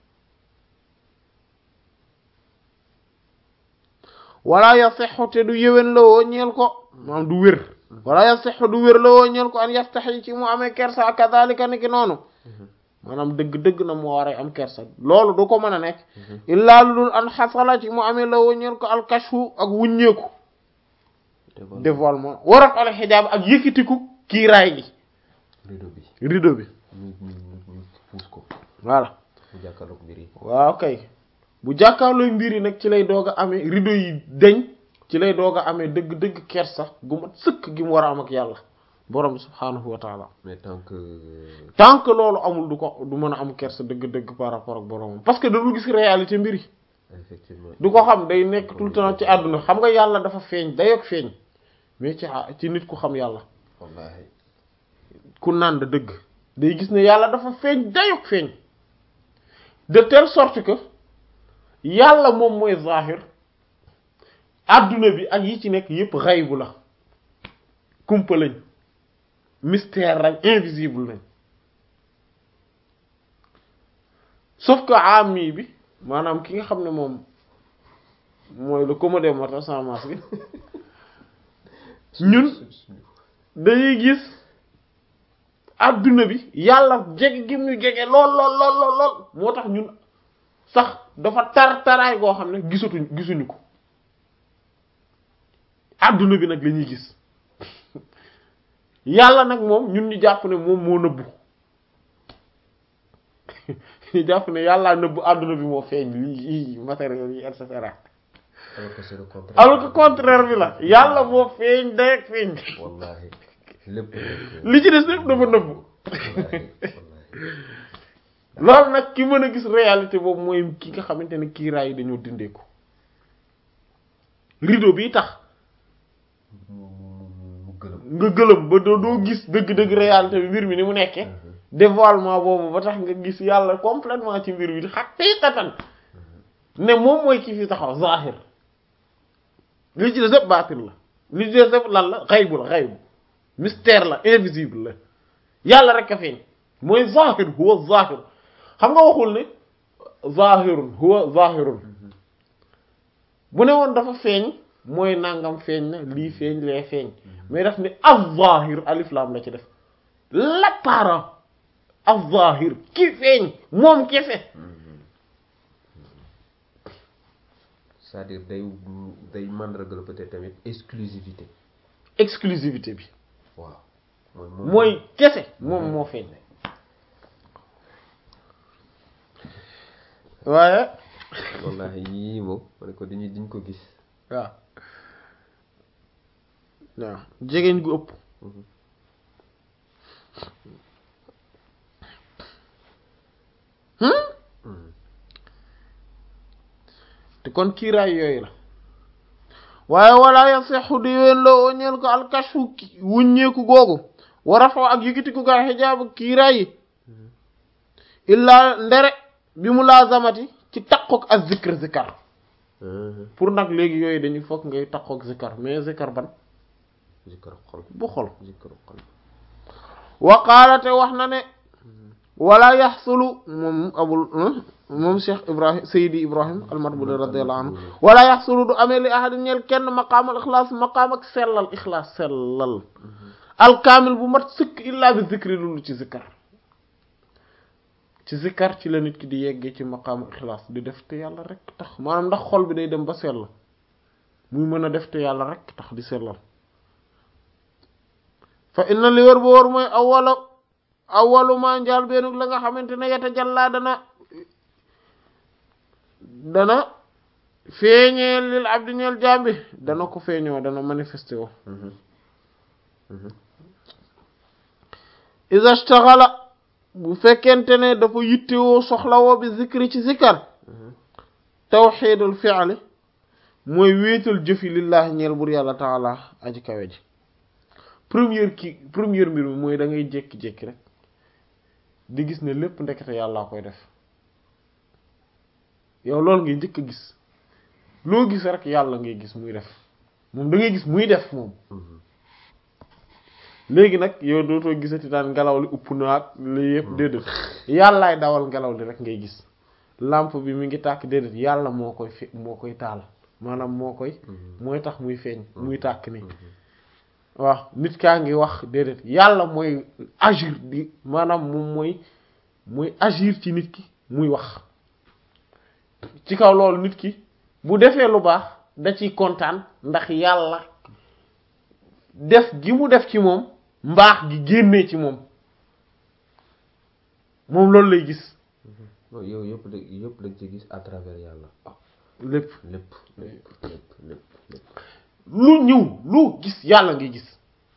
wala yasixu te du yéwén la woo ñeel ko maanaam du wér wala yasixu du wér la woo ñeel ko an yastaxi ci mu amee kersa kadalika ni ki noonu maanaam dëgg-dëgg na mu war a am kersa loolu du ko mën a nekk illaa lu dul an xasala ci mu amee la woo ñeel ko alkashfu ak wuññeeku dévoilement warat al xijaab ak yëkkitiku kiiraay gi rido bi rideau bi ñu ñu ñu ñu puus ko voilà mu jàkkaarloog mbir yi waaw kay bu jàkkaarlooy mbir yi nag ci lay doog a amee rideau yi deñ ci lay doog a amee dëgg-dëgg kersa gu mat sëkk gi mu war a am ak yàlla borom subhaanahu wa taala mais tant que tant que loolu amul du ko du mën a am kersa dëgg-dëgg par rapport ak boromam parce que dadul gis réalité mbir yi effectivement du ko xam day nekk tout le temps ci àdduna xam nga yàlla dafa feeñ dayoog feeñ mais ci ci nit ku xam yàlla wallahi ku nànd dëgg day gis ne yàlla dafa feeñ dayoog feeñ de telle sorte que yàlla moom mooy zahir adduna bi ak yi ci nekk yépp xaybu la kumpa lañ mystère lañ invisible lañ sauf que ami bi maanaam ki nga xam ne moom mooy le commun des mortels sans masque bi ñun dañuy gis adduna bi yàlla jege gi mu jege lool lool lool lool lool moo tax ñun sax dafa tar taraay goo xam ne gisatuñ gisuñu ko adduna bi nag la ñuy gis yàlla nag moom ñun ñu jàpp ne moom moo nëbbu ñu jàpp ne yàllaa nëbbu adduna bi moo feeñ lii matériel yi et cetera alors que c'est le contraire alors que contraire bi la yàlla moo feeñ day ak feeñ wallahi lépp nekk li ci des lépp dafa nëbbu wallahi wallahi loolu nag ki mën a gis réalité boobu mooy ki nga xamante ne kiiraay yi dañoo dindeeku rideau bi tax mu mu mu gëlëm nga gëlëm ba doo doo gis dëgg-dëgg réalité bi mbir mi ni mu nekkee dévoilement boobu ba tax nga gis yàlla complètement ci mbir bi xaqiqatan ne moom mooy ki fi taxaw zahir li ci des yëpp baatin la li ci des yëpp lan la xaybu la xaybu mystère la invisible la yàlla rek a feeñ mooy zahir huwa zahir xam nga waxul ne zahirun huwa zahirun bu ne woon dafa feeñ mooy nangam feeñ na lii feeñ lee feeñ mais daf ne az-zahir alif lam la ci def l'apparent az-zahir ki feeñ moom kese c'est-à-dire day day mandargal peut-être tamit exclusivité exclusivité bi waaw mooy moom mooy kese moom moo feeñ waaye wallahi yii moom ma ne ko dañuy diñ ko gis waaw waaw jegeñ gu ëpp te kon kiiraay yooyu la waaye wala yasexu di ween la oñeel ko alkashfu wuññeeku googu war a faw ak yëkkatiku gaa xijaabu kiiraay yi illaa ndere bi mu laazamati ci takkook ak zikr zikar pour nag léegi yooyu dañuy fokk ngay takkook zikar mais zikar ban zikkar xol bu xol zikkar xol wa qaalate wax na ne wala yaxsulu moom abul moom cheikh ibrahim sayidi ibrahim almatbuli radiallahu anhu wala yaxsulu du amee li ahadin ñeel kenn maqaamal ixlaas maqaam ak sellal ixlaas sellal alkaamil bu mat sëkk illaa bi zikri lulu ci zikkar ci zikkar ci la nit ki di yeggee ci maqaamu ixlaas di def te yàlla rek tax maanaam ndax xol bi day dem ba sell muy mën a def te yàlla rek tax di sellal fa inna li wër ba wër mooy awwala awalu ma njaal beenug la nga xamante ne yata jàllaa dana dana feeñeel lil abdi ñeel jambi dana ko feeñoo dana manifesté wo iza staxala bu fekkente ne dafa yittewoo soxlawoo bi zikri ci zikkar tawxiidul fi'li mooy wéetal jëfi lillahi ñeel bur yàlla taala aji kawe ji première ki première mbir mi mooy da ngay jékki-jékki rek di gis ne lépp ndekete yàllaa koy def yow loolu ngay njëkk a gis loo gis rek yàlla ngay gis muy def moom da ngay gis muy def moom léegi nag yow dootoo gisati daan ngelaw li upp naag li yëpp déedéet yàllaay dawal ngelaw li rek ngay gis lampe bi mi ngi tàkk déedéet yàlla moo koy fe moo koy taal maanaam moo koy mooy tax muy feeñ muy tàkk ni waaw nit kaa ngi wax déedéet yàlla mooy agir di maanaam moom mooy mooy agir ci nit ki muy wax ci kaw loolu nit ki bu defee lu baax da ciy kontaan ndax yàlla def gi mu def ci moom mbaax gi génnee ci moom moom loolu lay gis yow yëpp da yëpp dañ ci gis à travers yàlla lépp lépp lépp lépp lépp lépp lu ñëw lu gis yàlla ngay gis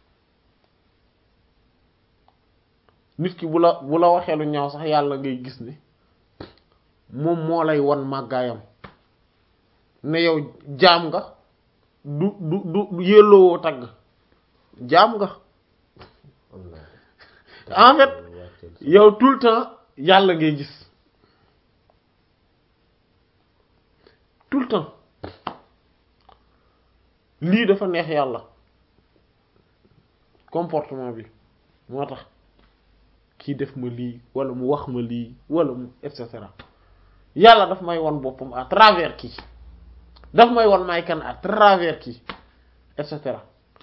nit ki bu la bu la waxee lu ñaaw sax yàlla ngay gis ne moom moo lay wan màggaayam ne yow jaam nga du du du yelloowoo tagg jaam nga en fait yow tout le temps yàlla ngay gis tout le temps lii dafa neex yàlla comportement bi moo tax kii def ma lii wala mu wax ma lii wala mu et cetera yàlla daf may won boppam à travers kii daf may won may kan à travers kii et cetera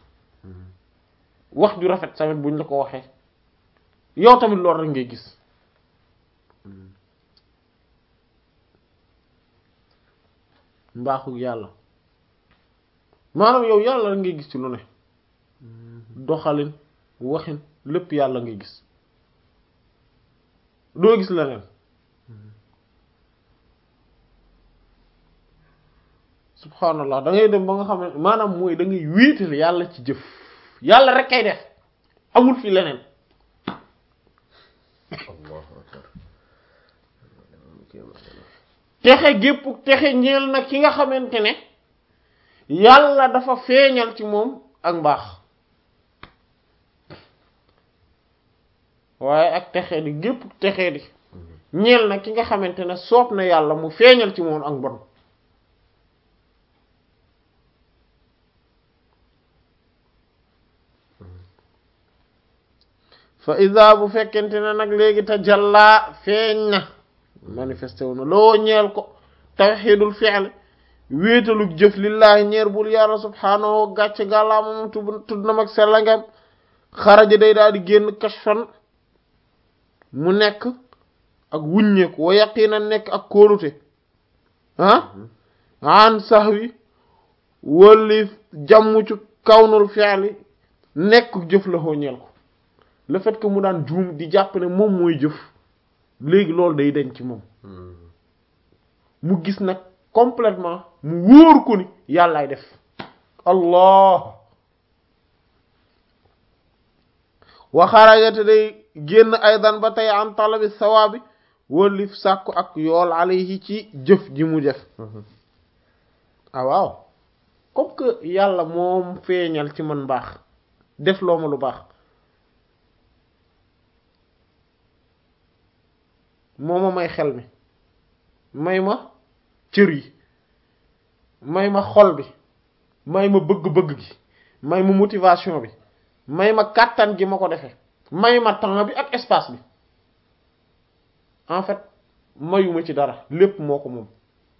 wax ju rafet tamit buñ la ko waxee yow tamit loolu rek ngay gis mbaaxu yàlla maanaam yow yàlla rek ngay gis ci lu ne doxalin waxin lépp yàlla ngay gis doo gis leneen subhanallah da ngay dem ba nga xam ne maanaam mooy da ngay wéetal yàlla ci jëf yàlla rek kay def amul fi leneen allahu akbar texe gépp texe ñeel na ki nga xamante ne yàlla dafa feeñal ci moom ak mbaax waaye ak texe di gépp texe di ñeel na ki nga xamante ne soob na yàlla mu feeñal ci moom ak mbon fa isa bu fekkente ne nag léegi te jàllaa feeñ na manifesté wu na loo ñeel ko tawxiidul fi'l wéetalug jëf lillaahi ñeer bul yàlla subhaanahu gàcc gàllaama moom tudd na mag sellangam xaraja day daal di génn kashfan mu nekk ak wuññeeku wa yaqiina nekk ak kóolute ah an sahwi wali jàmm ci kawnul fi'li nekk jëf la xoo ñeel ko le fait que mu daan juum di jàpp ne moom mooy jëf léegi loolu day denc ci moom mu gis nag complètement mu wóor ko ni yàllaay def allah wa xarajate day génn aydan ba tey an talabi sawaabi wallif sàkku ak yool alayhi ci jëf ji mu def ah waaw comme que yàlla moom feeñal ci man baax def loo ma lu baax moo ma may xel mi may ma cër yi may ma xol bi may ma bëgg-bëgg gi may ma motivation bi may ma kàttan gi ma ko defee may ma temps bi ak espace bi en fait mayuma ci dara lépp moo ko moom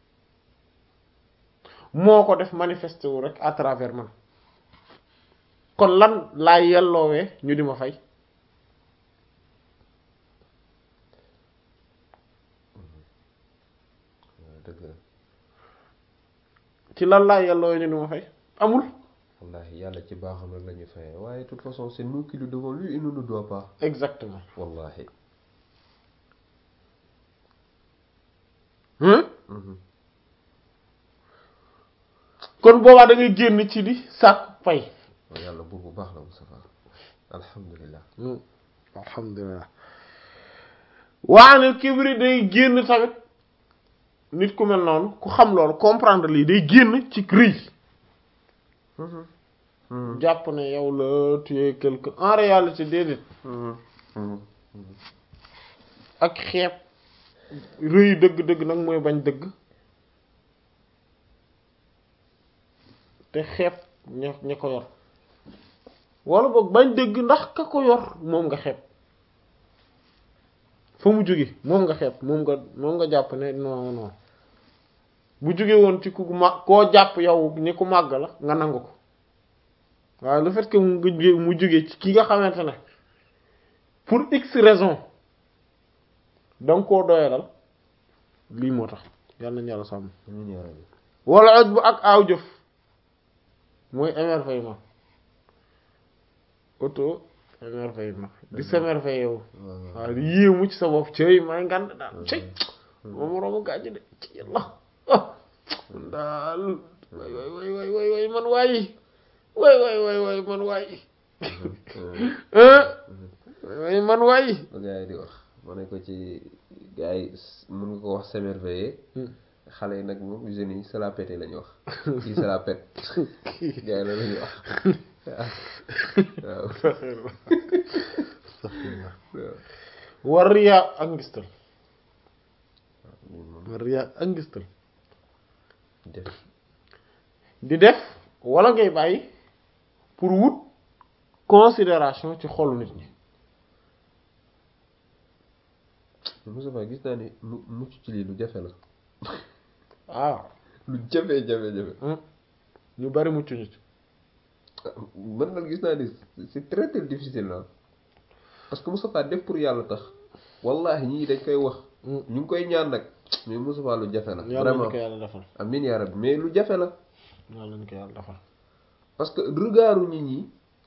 moo ko def manifesté wu rek à travers man kon lan laa yelloowee ñu di ma fay ci lan laa yelloowee ñu di ma fay amul wallahi yàlla ci baaxam rek la ñu fayee waaye de toute façon c'est nous qui lui devons lui il ne nous doit pas exactement wallahi hein Mhm. kon boobaa da ngay génn ci di sàkk pay waaw yàlla buur bu baax la Moustapha alhamdulilah alhamdulilah waane kibri day génn tamit nit ku mel noonu ku xam loolu comprendre lii day génn ci rëy Mhm. Mhm. jàpp ne yow la tu es quelqu'un en réalité déedéet Mhm. Mhm. ak xeeb rëy dëgg-dëgg nag mooy bañ dëgg te xeeb ña ña ko yor wala boog bañ dëgg ndax ka ko yor moom nga xeeb fa mu jóge moom nga xeeb moom nga moom nga jàpp ne non non bu jóge woon ci ku ma koo jàpp yow ni ku màgg la nga nangu ko waaye le fait que mu nga jóge mu jóge ci ki nga xamante ne pour x raison danga koo doyalal lii moo tax yàlla nañu yàlla sàmm amiin yaa rabbi wala oj bu ak aaw jëf mooy émerveillement auto émerveillement di s'émerveiller yow waaw waaw. waaw di yéemu ci sa bopp cëy may ngand daal cëy moom moroomu gàjj de ci yàlla ah man daal way way way way way way man waayi way way way way man waayi ah way way man waayi ba gars yi di wax ma ne ko ci gars yi s- mën nga ko wax s'émerveiller xale yi nag moom jeunes yi se la pété la ñu wax kii se la pète gars yi loolu la ñuy wax waaw waaw war riyaa ak ngistal ñun moom war riyaa ak ngistal def di def wala ngay bàyyi pour wut considération ci xolu nit ñi Moustapha gis naa ni mu mucc ci lii lu jafe la waaw lu jafe jafe jafe ñu bari mucc ñu ci man nag gis naa ni c'est très très difficile là parce que Moustapha def pour yàlla tax wallahi ñii dañ koy wax ñu ngi koy ñaan nag mais Moustapha lu jafe la yàlla ñu vraiment ko yàlla defal amiin yaa rabbi mais lu jafe la yàlla ñu ko yàlla defal parce que regardu nit ñi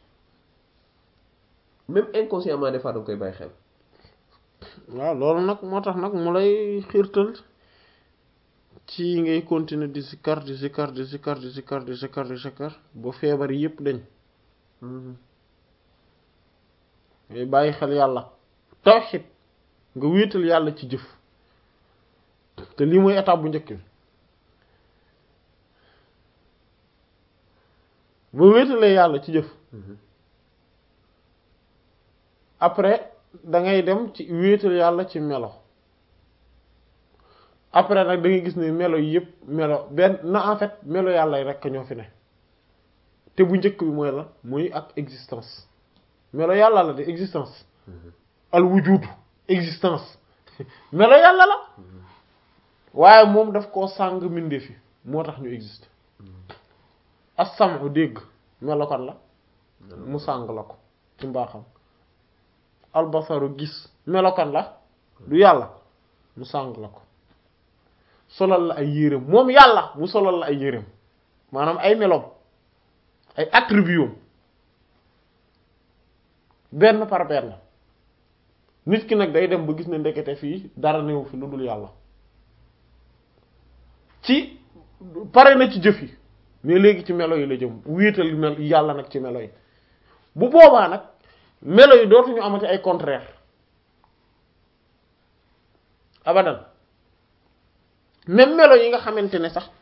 même inconsciemment des fois da nga koy bàyyi xel waaw loolu nag moo tax nag mu lay xiirtal ci ngay continuer di sikkar di sikkar di sikkar di sikkar di sikkar di sikkar ba feebar yépp dañ ngay bàyyi xel yàlla tawxid nga wéetal yàlla ci jëf te lii mooy étape bu njëkk bi ba wéetalee yàlla ci jëf après da ngay dem ci wéetal yàlla ci melo après nag da ngay gis ne melo yi yëpp melo benn na en fait melo yàlla yi rekk ñoo fi ne te bu njëkk bi mooy la muy ak existence melo yàlla la de existence al wujudu existence melo yàlla la waaye moom daf koo sàng mbindeef fi moo tax ñu existe as-sam'u dégg melo kan la mu sàng la ko ci mbaaxam albasaru gis melokan la du yàlla mu sàng la ko solal la ay yéreem moom yàlla mu solal la ay yéreem maanaam ay meloom ay attributs benn par benn nit ki nag day dem ba gis ne ndekete fii dara néew fi lu dul yàlla ci pare na ci jëf yi mais léegi ci melo yi la jëm wéetal mel yàlla nag ci melo yi bu boobaa nag melo yi dootuñu amati ay contraire abadan même melo yi nga xamante ne sax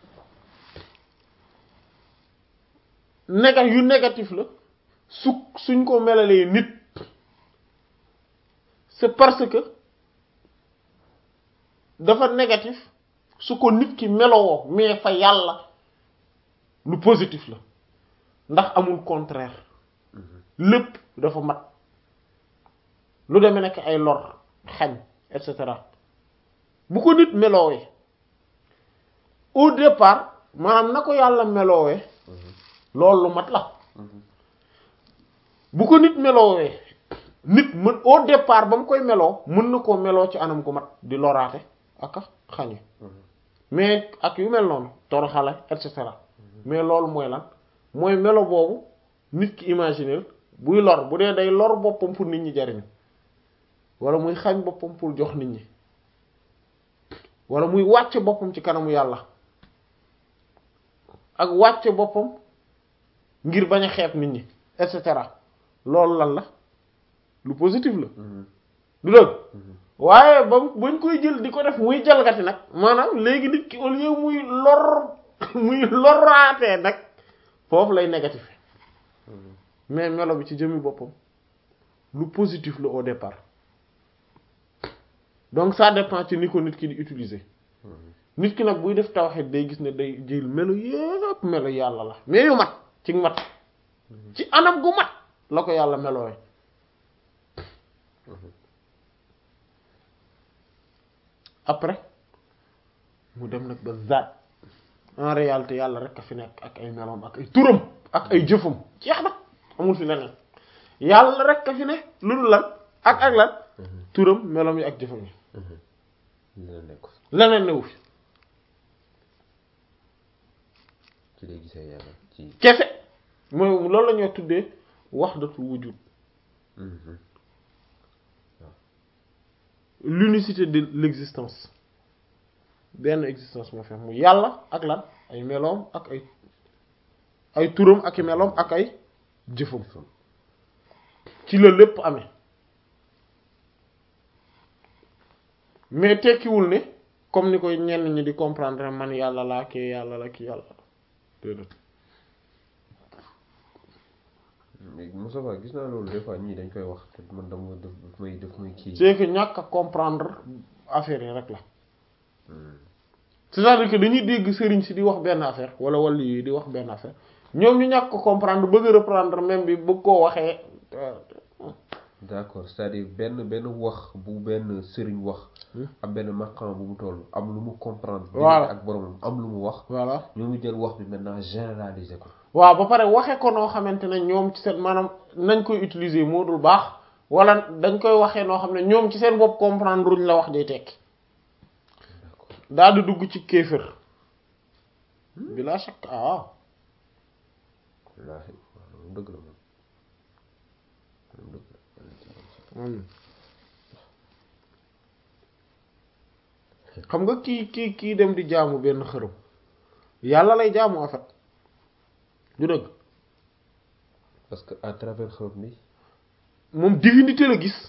néga yu négatif la su suñ ko melalee nit c'est parce que dafa négatif su ko nit ki melowoo mais fa yàlla lu positif la ndax amul contraire lépp dafa mat lu demee nekk ay lor xañ et cetera bu ko nit meloowee au départ maanaam na ko yàlla meloowee loolu lu mat la bu ko nit meloowee nit mën au départ ba mu koy meloo mën na koo meloo ci anam gu mat di loraate ak a xañe mais ak yu mel noonu toroxale et cetera mais loolu mooy lan mooy melo boobu nit ki imaginer buy lor bu dee day lor boppam pour nit ñi jariñu wala muy xañ boppam pour jox nit ñi wala muy wàcce boppam ci kanamu yàlla ak wàcce boppam ngir bañ a xeeb nit ñi et cetera loolu lan la lu positif la du dëgg waaye ba bañ koy jël di ko def muy jalgati nag maanaam léegi nit ki au lieu muy lor muy loraatee nag foofu lay négatif mais melo bi ci jëmmi boppam lu positif la au départ donc ça dépend ci ni ko nit ki di utiliser nit ki nag buy def tawhid day gis ne day jël melo yépp melo yàlla la mais yu mat ci mat ci anam gu mat la ko yàlla melooy après mu dem nag ba zaat en réalité yàlla rek a fi nekk ak ay meloom ak ay turam ak ay jëfam jeex na amul fi leneen yàlla rek a fi ne lu dul lan ak ak lan turam meloom yi ak jëfam yi leneen nekk leneen newu fi ci lay gisee yàlla ci kese mooy loolu la ñoo tuddee wahdatul wujud l'unicité de l'existence benn existence moo fi am mu yàlla ak lan ay meloom ak ay ay turam ak i meloom ak ay jëfam ci la lépp amee mais tekkiwul ne comme ni koy ñenn ñi di comprendre man yàlla laa kii yàlla la kii yàlla déedéet mais Moussa Ba gis naa loolu des fois ñii dañ koy wax te man dama def daf may def muy kii. c'est que ñàkk a comprendre affaire yi rek la c'est-à-dire que dañuy dégg sëriñ si di wax benn affaire wala wàllu yi di wax benn affaire ñoom ñu ñàkk ko comprendre bëgg a reprendre même bi bëgg koo waxee d'accord c'est-à-dire benn benn wax bu benn sëriñ wax. am benn maqam bu mu toll am lu mu comprendre. Voilà. ak boromam am lu mu wax. voilà ñoo ngi jël wax bi maintenant généraliser ko. waaw ba pare waxe ko noo xamante ne ñoom ci seen maanaam nañ koy utiliser moo dul baax wala dañ koy waxee noo xam ne ñoom ci seen bopp comprendre luñ la wax day tekki d'accord daal di dugg ci kéefër bila shakk ah wallaahi waaw loolu dëgg la moom loolu dëgg la. waaw xam nga kii kii kii dem di jaamu benn xërëm yàlla lay jaamu en fait du dëgg parce que à travers xërëm bi moom divinité la gis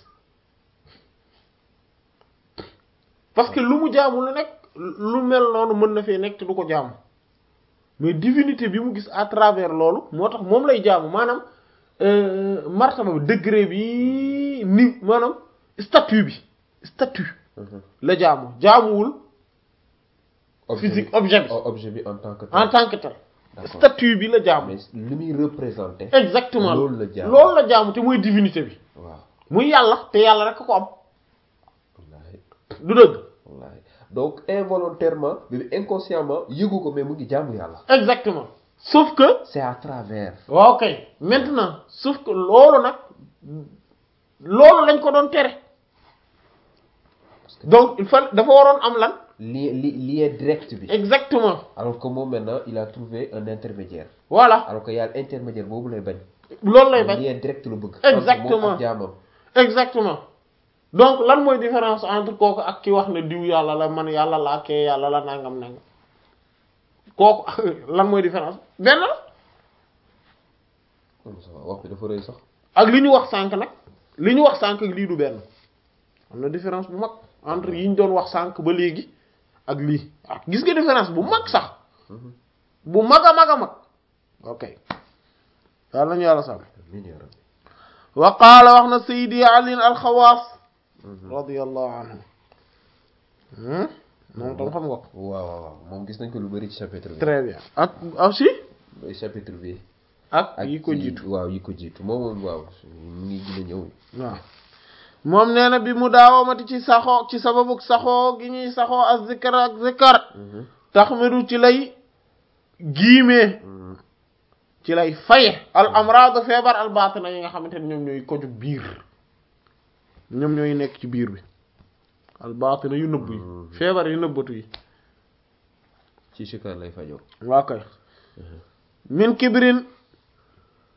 parce que lu mu jaamu lu nekk lu mel noonu mën na fee nekk te du ko jaamu mais divinité bi mu gis à travers loolu moo tax moom lay jaamu maanaam euh, martaba bi degré bi ni maanaam statut bi statut la jaamu jaamuwul physique objet bi o- objet bi en tant que en tant que tel D'accord. statut bi la jaamu mais li muy représenté exactement loolu la jaamu loolu la jaamu te mooy divinité bi waaw muy yàlla te yàlla rek ko am wallaahi du dëgg wallaahi donc involontairement bi inconsciemment yëgu ko mais mu ngi jaamu yàlla exactement sauf que c'est à travers waaw kay maintenant sauf que loolu nag loolu lañ ko doon tere donc il faut dafa waroon am lan li li lien direct bi exactement alors que moom maintenant il a trouvé un intermédiaire voilà alors que yàlla intermédiaire boobu lay bañ loolu lay bañ lien direct la bëgg Exactement. entre moom ak jaamam exactement donc lan mooy différence entre kooku ak ki wax ne diw yàlla la man yàlla laa kee yàlla la nangam nangam kooku lan mooy différence benn la comme ça wax bi dafa rëy sax ak li ñu wax sànq nag li ñu wax sànq ak lii du benn am na différence bu mag entre yi ñu doon wax sànq ba léegi ak lii ah gis nga différence bu mag sax bu mag a mag a mag ok yàlla nañu yàlla sàmm amiin yaa rabbi wa qaala wax na sayidi ali alxawaas radiyallahu anhu hmm moom tam xam nga ko waaw waaw waaw moom gis nañ ko lu bari ci chapitre bi très bien ak aussi Mooy chapitre bi ak ak yi ko ci- jiitu waaw yi ko jiitu moom moom waaw mu ngi gën a ñëw waaw moom nee na bi mu daawamati ci saxoo ci sababu saxoo gi ñuy saxoo ak zikkar ak zikkar taxmidu ci lay giimee ci lay faye al amraadu feebar al baatina yi nga xamante ne ñoom ñooy koju biir ñoom ñooy nekk ci biir bi al baatina yu nëbb yi feebar yu nëbbatu yi ci sikar lay fajoo waa kay min kibrin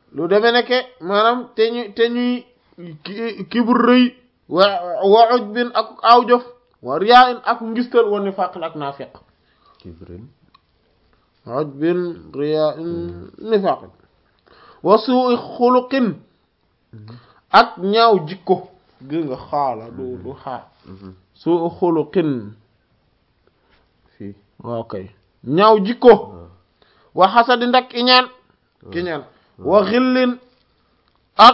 lu demee nekke maanaam te ñu te ñuy ki kibur rëy wa wa ujbin ak aw jëf wa riyaa in ak ngistal wa nifaaqin ak naafiq kibrin ujbin riyaa in nifaaqin wa suu'i xuluqin ak ñaaw jikko gis nga xaala du du xaa suu'i xuluqin fii waaw kay ñaaw jikko waaw wa xasadi ndak iñaan kiñaan wa xillin ak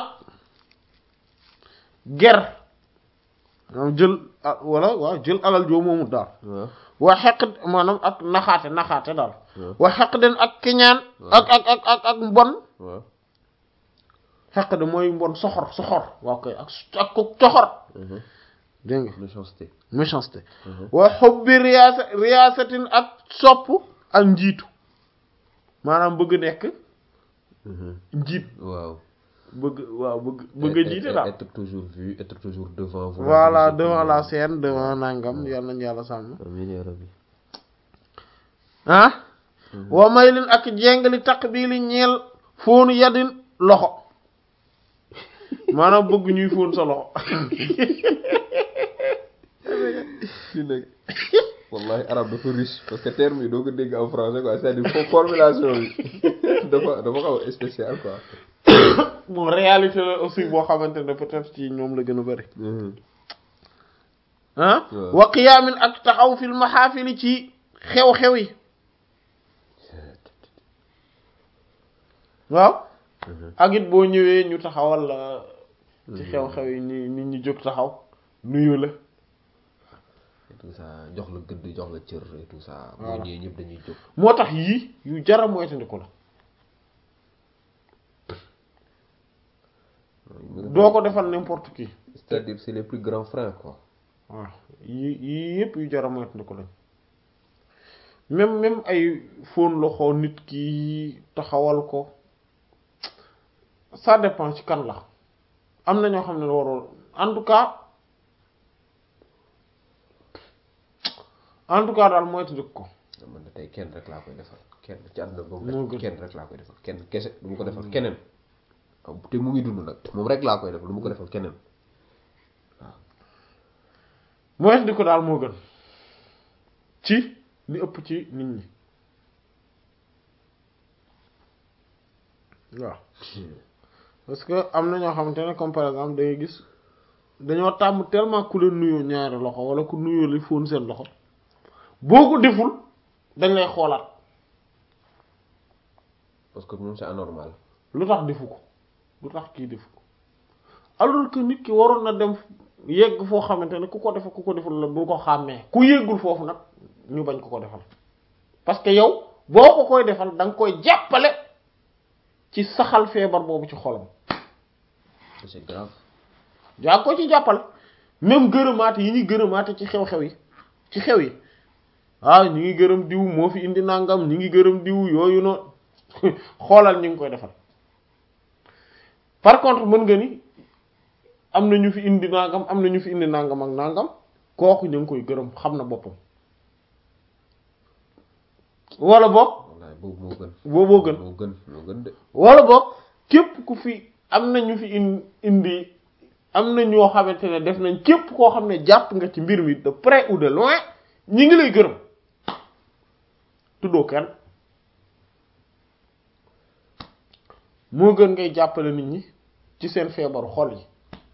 ger maanaam jël ah, wala waaw jël alal joo moomu daal waaw wa xeq maanaam ak naxaate naxaate daal waaw wa xeq den ak kiñaan ak ak ak ak ak mbon waaw xeq de mooy mbon soxor soxor waaw kay ak ak ko coxor dégg nga méchanceté méchanceté wa xubbi riyaasa riyaasatin ak sopp ak njiitu maanaam bëgg nekk njiit waaw bëgg waaw bëgg bëgg a jiite daal être toujours vu être toujours devant vous voilà devant la scène devant nangam yàlla nañu yàlla sàmm amiin yaa rabbi ah wa maylin ak jengali taqbili ñeel fóonu yadin loxo maanaam bëgg ñuy fóon sa loxo fii nag wallahi arabe dafa riche parce que terme yi doo ko dégg en français quoi c'est-à-dire fo- formulation bi dafa dafa xaw a spécial quoi bon réalité la aussi boo xamante ne peut-être ci ñoom la gën a bëri ah waaw. wa qiyaamin ak taxaw fil maxaafili ci xew-xew yi waaw ak it boo ñëwee ñu taxawal la ci xew-xew yi ni nit ñi jóg taxaw nuyu la et tout ça jox la gëdd jox la cër et tout ça boo Voilà. ñëwee ñëpp dañuy jóg moo tax yii yu jara moytandiku la doo ko defal n'importe qui c'est-à-dire c'est les plus grands frères quoi waaw yii yii yëpp yu jara moytandiku lañ même même ay fóon loxo nit ki taxawal ko ça dépend ci kan la am na ñoo xam ne warul en tout cas en tout cas daal moytandiku ko man na tey kenn rek laa koy defal kenn ci àdduna ba Moo mu gën. kenn rek laa koy defal kenn kese du ma ko defal keneen waaw te mu ngi dund nag moom rek laa koy defal du ma ko defal keneen moytandiku daal moo gën ci li ëpp ci nit ñi waaw parce que am na ñoo xamante ne comme par exemple da ngay gis dañoo tàmm tellement ku leen nuyoo ñaari loxo wala ku nuyoo li fóon seen loxo boo ko deful dañ lay xoolaat parce que moom c'est anormal lu tax defu ko lu tax kii defu ko alors que nit ki waroon na dem yegg foo xamante ne ku ko defal ku ko defal la bu ko xàmmee ku yeggul foofu nag ñu bañ ko ko defal parce que yow boo ko koy defal da nga koy jàppale ci saxal feebar boobu ci xolam c'est grave yaa ngi ko ci jàppale même gërëmaate yi ñuy gërëmaate ci xew-xew yi ci xew yi ah ñu ngi gërëm diw moo fi indi nangam ñu ngi gërëm diw yooyu noonu xoolal ñu ngi koy defal par contre mën nga ni am na ñu fi indi nangam am na ñu fi indi nangam ak nangam kooku ñu ngi koy gërëm xam na boppam wala boog wallaay boobu moo gën booboo gën moo gën moo gën de wala boog képp ku fi am na ñu fi in indi am na ñoo xamante ne def nañ képp koo xam ne jàpp nga ci mbir mi de près ou de loin ñi ngi lay gërëm tuddoo kenn moo gën ngay jàppale nit ñi ci seen feebaru xol yi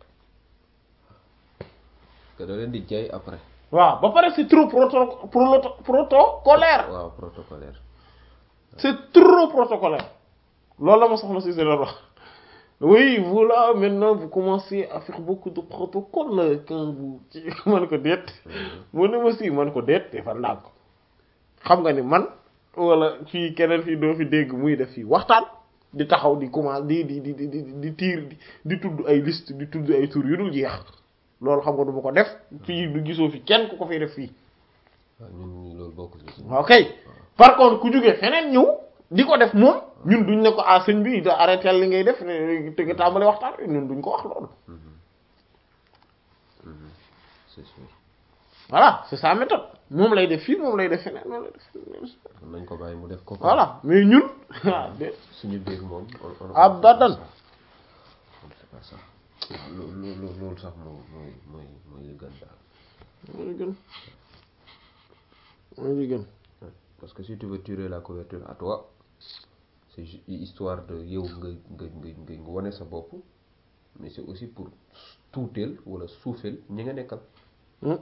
que da leen di jaay après waaw ba pare c'est trop proto proto protocolaire waaw protocolaire c'est trop protocolaire loolu la ma soxna si doon wax oui voilà maintenant vous commencez à faire beaucoup de protocole quand vous ci man ko déet mu ne ma si man ko déet defal naa ko xam nga ni man wala fii keneen fii doo fi dégg muy def fii waxtaan di taxaw di commencer di di di di di tiir di di tudd ay liste di tudd ay tur yu dul jeex loolu xam nga du ma ko def fii du gisoo fi kenn ku ko fiy def fii waaw ñun ñu loolu bokkul ci ok par contre ku jógee feneen ñëw di ko def moom ñun duñ ne ko ah sëñ bi da arrêté li ngay def te nga tàmbali waxtaan ñun duñ ko wax loolu c'est sûr voilà c'est sa méthode moom lay def fii moom lay def feneen moom lay def feneen nañ ko bàyyi mu def ko voilà mais ñun ah de suñu biir moom on- on- Abadan. on sait pas ça waaw loolu loolu loolu sax moo mooy mooy mooy li gën daal mooy li gën mooy li gën Ouais. parce que si tu veux tirer la couverture à toi c'est ju- histoire de yow nga nga nga nga nga wane sa bopp mais c'est aussi pour tuuteel wala suufeel ñi nga nekkal Hmm.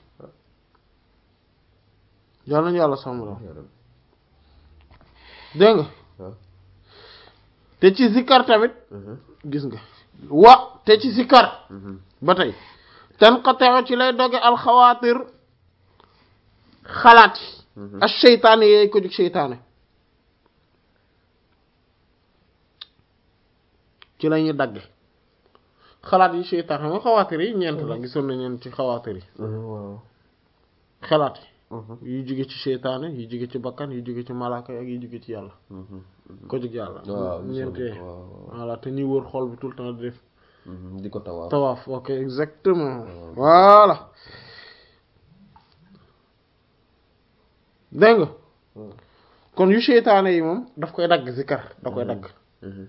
yàlla nañu yàlla sàmm la yaa rabbi. dégg nga waaw te ci zikkar tamit Mhm, gis nga wa te ci zikkar mhm. ba tey tanqata'u ci lay doge alxawaatir xalaat yi Mhm. ak seytaane yeey ko jug seytaane ci la ñuy dagge xalaat yi seytaane xam nga xawaatir yi ñeent la gisoon na ñeent ci xawaatir yi Mhm, waaw xalaat Mhm, yi yu jóge ci seytaane yu jóge ci bakkan yu jóge ci malaaka yi ak yu jóge ci yàlla mhm, ko jug yàlla waaw gisoon ñeentee nañ ko, waaw, waaw. voilà te ñuy wër xol bi tout le temps di def Mhm, di ko tawaaf tawaaf ok exactement Waaw. voilà dégg nga Mhm, kon yu seytaane yi moom daf koy dagg zikar da koy dagg mhm,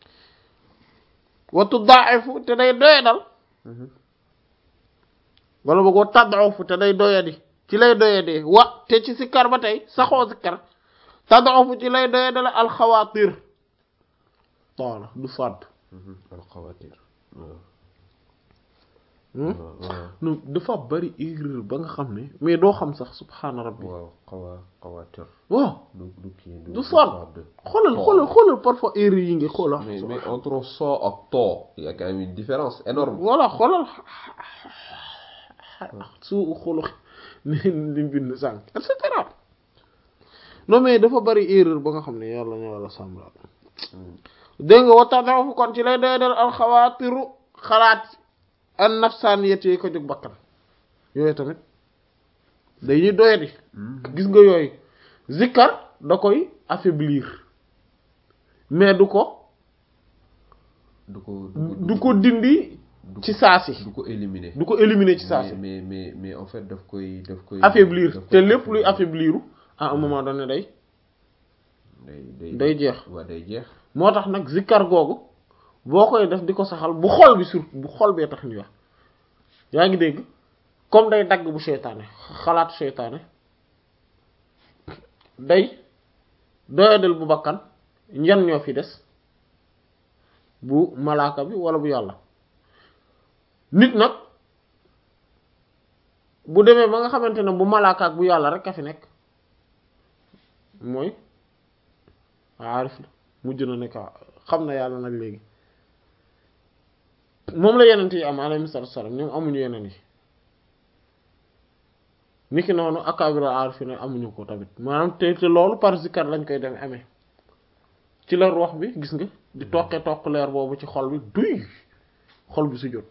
watu daa'ifu te day doyadal mhm. wala boog wa tad'ufu te day doyadi ci lay doyadee wa te ci zikar ba tey saxoo zikar tad'ufu ci lay doyadal alxawaatir voilà du fàdd Mhm, alxawaatir waaw hmm? waaw waaw non dafa bari erreur ba nga xam ne mais doo xam sax subhaana rabbi waaw xawa xawaatir waaw du du kii du fàdd fàdd. xoolal Too. xoolal xoolal parfois erreur yi nga xoolal mais mais entre so ak too il y a quand même une différence énorme voilà xoolal su xulu ni li bind sànq et cetera non mais dafa bari erreur ba nga xam ne yàlla ñu wala sàmm la dégg nga waxtaan fu kon ci lay doy dal alxawaatiru xalaat an nafsaaniyat yi ko jóg bakkan yooyu tamit dañuy doyadi gis nga yooyu zikkar da koy affaiblir mais du ko du ko du ko dindi du ci saasi du ko éliminer du ko éliminer ci saasi mais mais mais en fait daf koy daf koy affaiblir daf te koy lépp luy affaibliru à un moment donné day day day day jeex waa day jeex moo tax nag zikkar googu boo koy def di ko saxal bu xol bi surtout bu xol bee tax ñu wax yaa ngi dégg comme day dagg bu seytaane xalaat seytaane day doyadal bu bakkan ñan ñoo fi des bu malaaka bi wala bu yàlla nit nag bu demee ba nga xamante ne bu malaaka ak bu yàlla rek a fi nekk mooy aarif la mujj na nekk xam na yàlla nag léegi moom la yenent yi am alayhi salaatu salaam ñoom amuñu yeneen yi niki noonu akabira aarif ne amuñu ko tamit maanaam te te loolu par zikar lañ koy dem amee ci la wax bi gis nga di toqe toq leer boobu ci xol bi duy xol bi su jot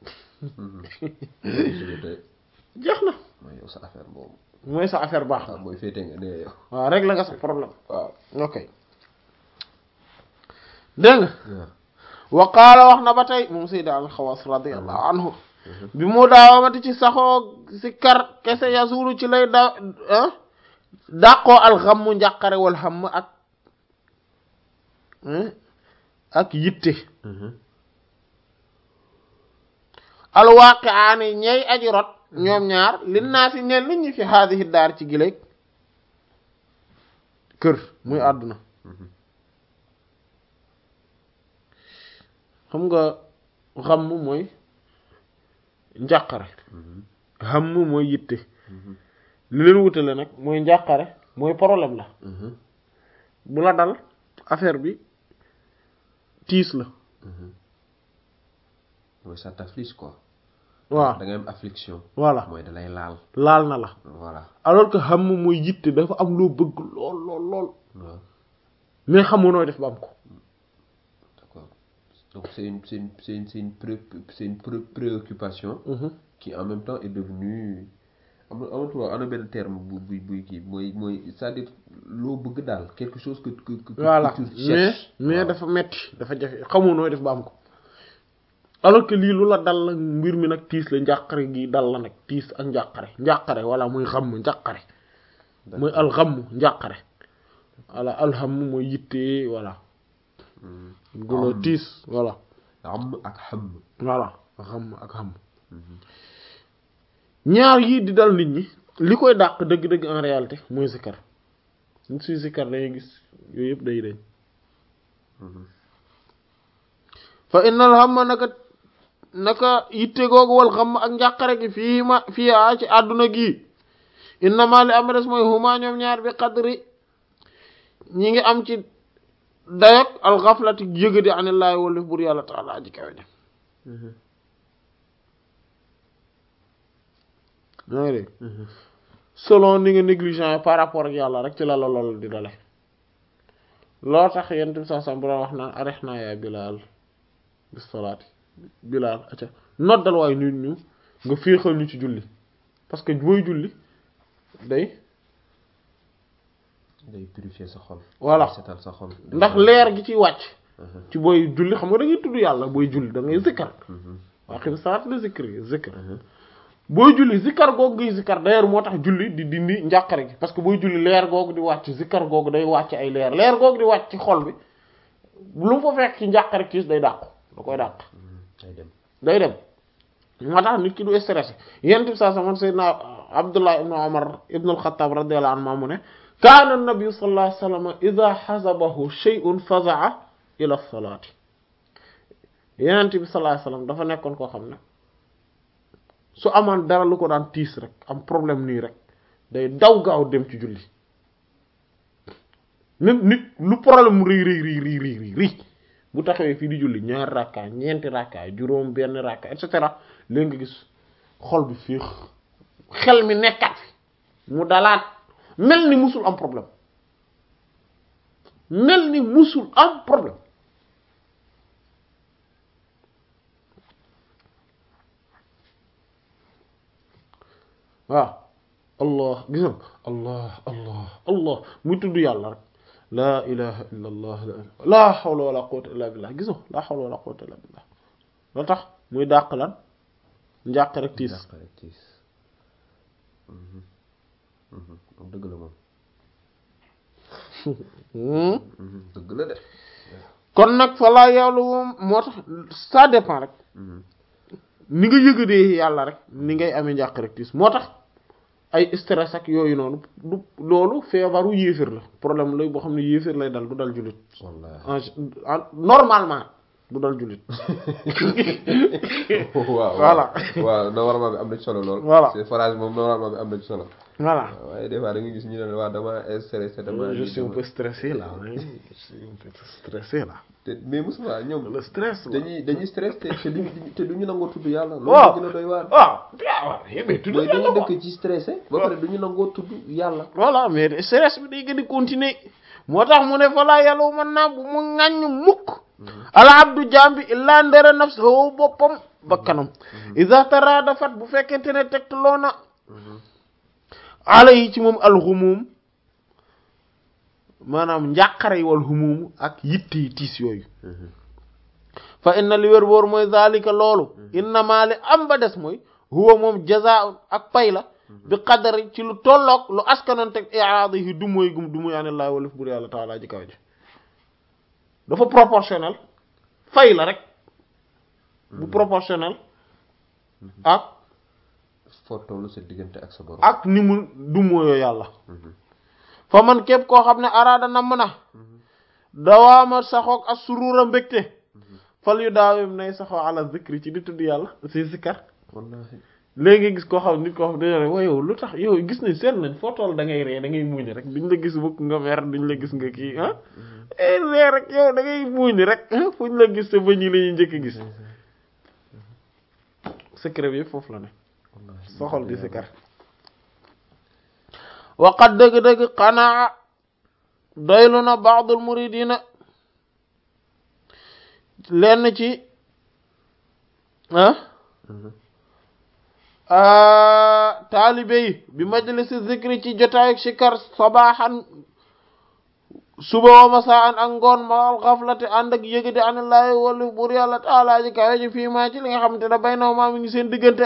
jeex na mooy yow sa affaire boobu mooy sa affaire baax waaw na mooy féete nga nee yow waaw rek la nga sa problème waaw ok dégg nga waaw wa qaala wax na ba tey moom sayda al xawaas radiallahu anhu bi mu daawamati ci saxoo si kar kese yasulu ci lay da ah dàqoo alxammu njàqare wal xam ak ak yitte alwaaqiaani ñey aji rot ñoom ñaar lin naa si ñeel nit ñi fi haadihi daar ci gileeg kër muy àdduna xam nga xam mooy njàqare xam mooy yitte li leen wutale nag mooy njàqare mooy problème la bu la dal affaire bi tiis la mooy ça t'afflige quoi waaw da ngay am affliction voilà mooy da lay laal laal na la voilà alors que xam mooy yitte dafa am loo bëgg lool lool lool waaw mais xamoo nooy def ba am ko d'accord donc c'est une c'est une c'est une c'est une pré c'est une pré préoccupation qui en même temps est devenue am na am na am na benn terme bu buy buy kii mooy mooy c'est-à-dire loo bëgg daal quelque chose que que que voilà que tu mais cherches mais waaw. dafa metti dafa jafe xamoo nooy def ba am ko alors que lii lu la dal la mbir mi nag tiis la njàqare gi dal la nag tiis ak njàqare njàqare wala muy xam njàqare mooy alxamm njàqare wala alham mooy yitte voilà gula tiis voilà am ak xam voilà xam ak xam ñaar yii di dal nit ñi li koy dàq dëgg-dëgg en réalité mooy zikkar nit suy zikkar dañuy gis yooyu yëpp day dañ fa innal hamma naka naka yitte googu wal xam ak njàqare gi fii ma fii a ci àdduna gi innama li am des mooy huma ñoom ñaar bi qadri ñi ngi am ci dayok al ghaflati yëga di anillaahi wala bur yàlla taala aji kawe ne yaa ngi dégg selon ni nga négligent par rapport ak yàlla rek ci la la lool di dale loo tax yent bi saa sam bu wax naan arex naa yaa bilaal bis salaati bilaal acca noddal waaye nit ñu nga féexal ñu ci julli parce que booy julli day day purifier sa xol voilà setal sa xol ndax leer gi ci wàcc ci booy julli xam nga da ngay tudd yàlla booy julli da ngay zikkar waa xim salaat la zikri zikr booy julli zikkar googu ngay zikkar d'ailleurs moo tax julli di dindi njàqare gi parce que booy julli leer googu di wàcc zikkar googu day wàcc ay leer leer googu di wàcc ci xol bi lu mu fa fekk ci njàqare kiis day dàqu da koy dàq day dem day dem moo tax nit ki du stressé yent bi saa saman sayyidina abdullah ibnu umar ibnu alxataab radiyallahu anhu mu ne kaana nabi sallallahu alayhi wasallam idha hazabahu shay'un faza'a ila salaati yenent bi sallallahu alayhi wasallam dafa nekkoon koo xam ne su amaan dara lu ko daan tiis rek am problème nii rek day daw gaaw dem ci julli même nit lu problème mu rii rii rii rii rii rii bu taxawee fii di julli ñaari rakka ñeenti rakka juróom benn rakka et cetera léegi nga gis xol bi fiix xel mi nekkat fi mu dalaat mel ni musul am problème mel ni musul am problème waaw allah gis nga allah allah allah muy tudd yàlla rek laa ilaha illa allah laa hawla wala quwwata illa billah gis nga laa hawla wala quwwata illa billah loo tax muy dàq lan njàq rek tiis Njàq rek tiis dëgg la moom dëgg la de kon nag fa laa yàlla moom moo tax ça dépend rek ni nga yëgadee yàlla rek ni ngay amee njàq rek tiis moo tax ay stress ak yooyu noonu du loolu feebaru yéeféer la problème lay boo xam ne yéeféer lay dal du dal jullit wallaahi en normalement du dal jullit waaw Voilà. waaw normalement bi am na ci solo lool Voilà. c'est phrase moom normalement bi am na ci solo voilà waaye des fois da nga gis ñu ne waa dama stressé dama je suis un peu stressé là oui. je suis un peu stressé là te mais Moussa ñoom le stress la. dañuy dañuy stress te te duñu te duñu nangoo tudd yàlla Waaw. loolu gën a doy waar waaw waaw mais tudd mooy yàlla dañuy quoi. dëkk ci stressé ba pare duñu nangoo tudd yàlla voilà mais stress bi day gën a continuer moo tax mu ne fa laa yàlla mën naa bu mu ŋàññ mukk ala abdu jambi illaa ndere nafsahu boppam bakkanam iza taradafat bu fekkente ne tegtaloo na ala yi ci moom alxumum maanaam njàqare yi wal xumumu ak yitte yi tiis yooyu fa inna li wér boor mooy zalika loolu innama li am ba des mooy huwa moom jazaa'un ak pay la bi qadari ci lu tolloog lu askanoon teg i'raadihi du mooy gum du muy anillaahi walif bur yàlla taala ji kaw ji dafa proportionnel fay la rek bu proportionnel ak foo tollu sa diggante ak sa borom ak ni mu du mooyoo yàlla fa man képp koo xam ne araada namm na dawaama saxoog ak surura mbégte fal yu daawim nay saxoo ala zikri ci di tudd yàlla si zikkar wallaahi léegi gis koo xam nit koo xam dañoo ne wa yow lu tax yow gis nañ seet nañ foo toll da ngay ree da ngay muñ rek duñ la gis mukk nga mer duñ la gis nga kii ah eh ree rek yow da ngay muñ rek ah fuñ la gis te bëñ yi la ñuy njëkk a gis secret bi yëpp foofu la ne wallaahi soxol di sikar waqat dëgg-dëgg xanaa doylu na baadul muridina lenn ci ah taalibe yi bi majlisi zikri ci jotaayu sikar sabaaxan suba wa masaan ak ngoon ma al xaflati ànd ak yëgadi anillaahi wala buur yàlla taala ji kawe ji fii maa ci li nga xamante ne bay naw maa mi ngi seen diggante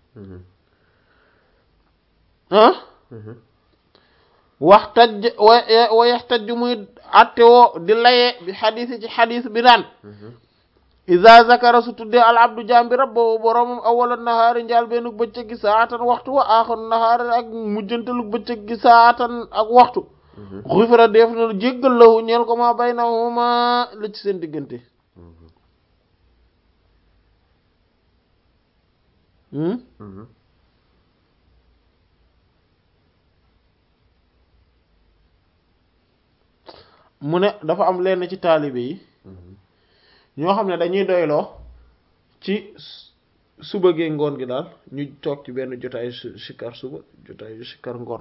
ah wax taj wa wa yaxtaj muy atte woo di laye bi xadis ci xadis bi naan iza zakara su tuddee al abdu jambi rabbahu boromam awala nahaari njaal beenug bëccëg gi saatan waxtu wa aaxaru nahaari ak mujjantalug bëccëg gi saatan ak waxtu xufira def na jéggal lahu ñeel ko ma baynahuma la ci seen diggante mu ne dafa am lenn ci taalibe yi ñoo xam ne dañuy doyloo ci suba gee ngoon gi daal ñu toog ci benn jotaayu sikar suba jotaayu sikar ngoon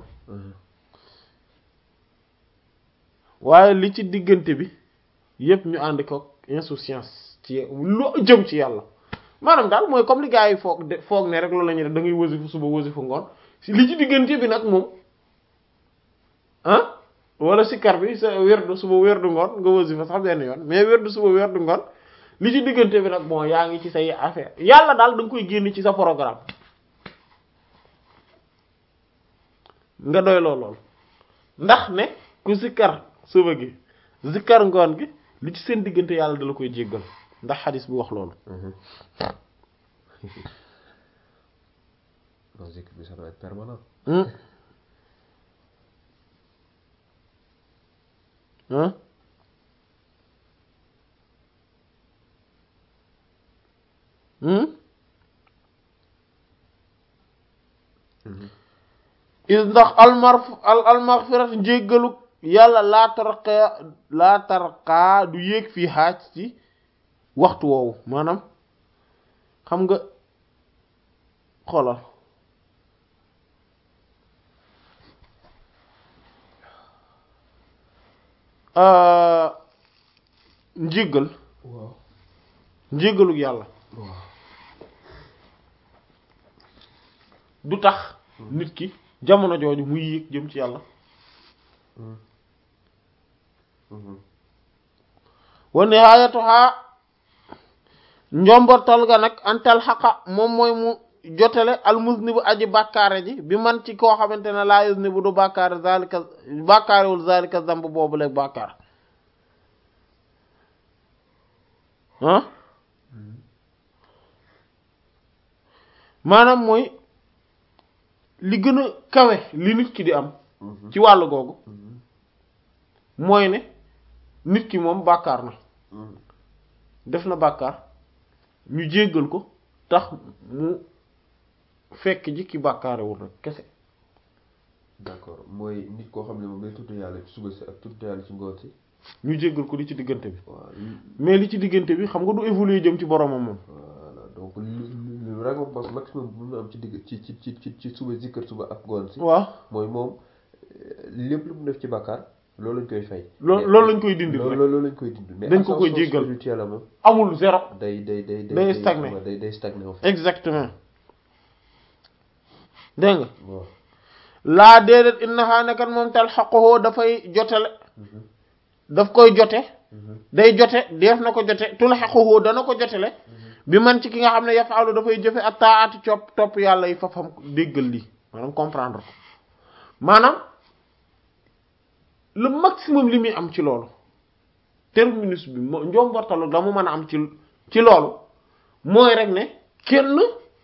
waaye li ci diggante bi yépp ñu ànd ko insouciance ci lu jëm ci yàlla maanaam daal mooy comme li gars yi foog de foog ne rek loolu la ñuy def da ngay wasifu suba wasifu ngoon li ci diggante bi nag moom ah wala sikar bi sa wérdu suba wérdu ngoon nga wasifa sax benn yoon mais wérdu suba wérdu ngoon li ci diggante bi nag bon yaa ngi ci say affaire yàlla daal da nga koy génn ci sa programme nga doy loo lool ndax ne ku sikkar suba gi sikkar ngoon gi li ci seen diggante yàlla da la koy jéggal ndax xadis bi wax loolu non zikr bi ça doit être permanent ah is ndax almarf al almaghfirat njéggalu yàlla laa tarqa laa tarqaa du yéeg fii xaaj ci waxtu woowu maanaam xam nga xoolal njéggal waaw njéggaluk yàlla waaw du tax nit ki jamono jooju muy yéeg jëm ci yàlla wa nihaayatuha njombortal ga nag antal xaqa moom mooy mu jotale almusnibu aji bàkkaare ji bi man ci koo xamante ne laa yusnibu du bàkkaare zalika bàkkaarewul zalika zamb boobu leeg bàkkaar ah maanaam mooy li gën a kawe li nit ki di am ci wàllu googu mooy ne nit ki moom bàkkaar na def na bàkkaar ñu jéggal ko tax mu fekk ji ki bàkkaarewul rek kese d'accord mooy nit koo xam ne moom day tudd yàlla ci suba si ak tudd yàlla ci ngoon si ñu jéggal ko li ci diggante bi waaw mais li ci diggante bi xam nga du évoluer jëm ci boromam moom voilà donc le récompense maximum bu mu am ci digg ci ci ci ci ci suba zikkër suba ak ngoon si waaw mooy moom lépp lu mu def ci bàkkaar loolu lañ koy fay loolu loolu lañ koy dindi loolu rek loolu lañ koy dindi mais Dañ ko koy ascension jéggal. spirituelle la moom amul zéro day day day Day stagné. day day stagné en fait exactement dégg nga waaw laa déedéet innaha nekat moom tal xaqohoo dafay jotale daf koy jote day jote def na ko jote tul xaqohoo dana ko jotele bi man ci ki nga xam ne yafaalu dafay jëfe ak taati copp topp yàlla yi fafam déggal lii maanaam comprendre ko maanaam le maximum li muy am ci loolu terminus bi mo njombortalu la mu mën a am ci ci loolu mooy rek ne kenn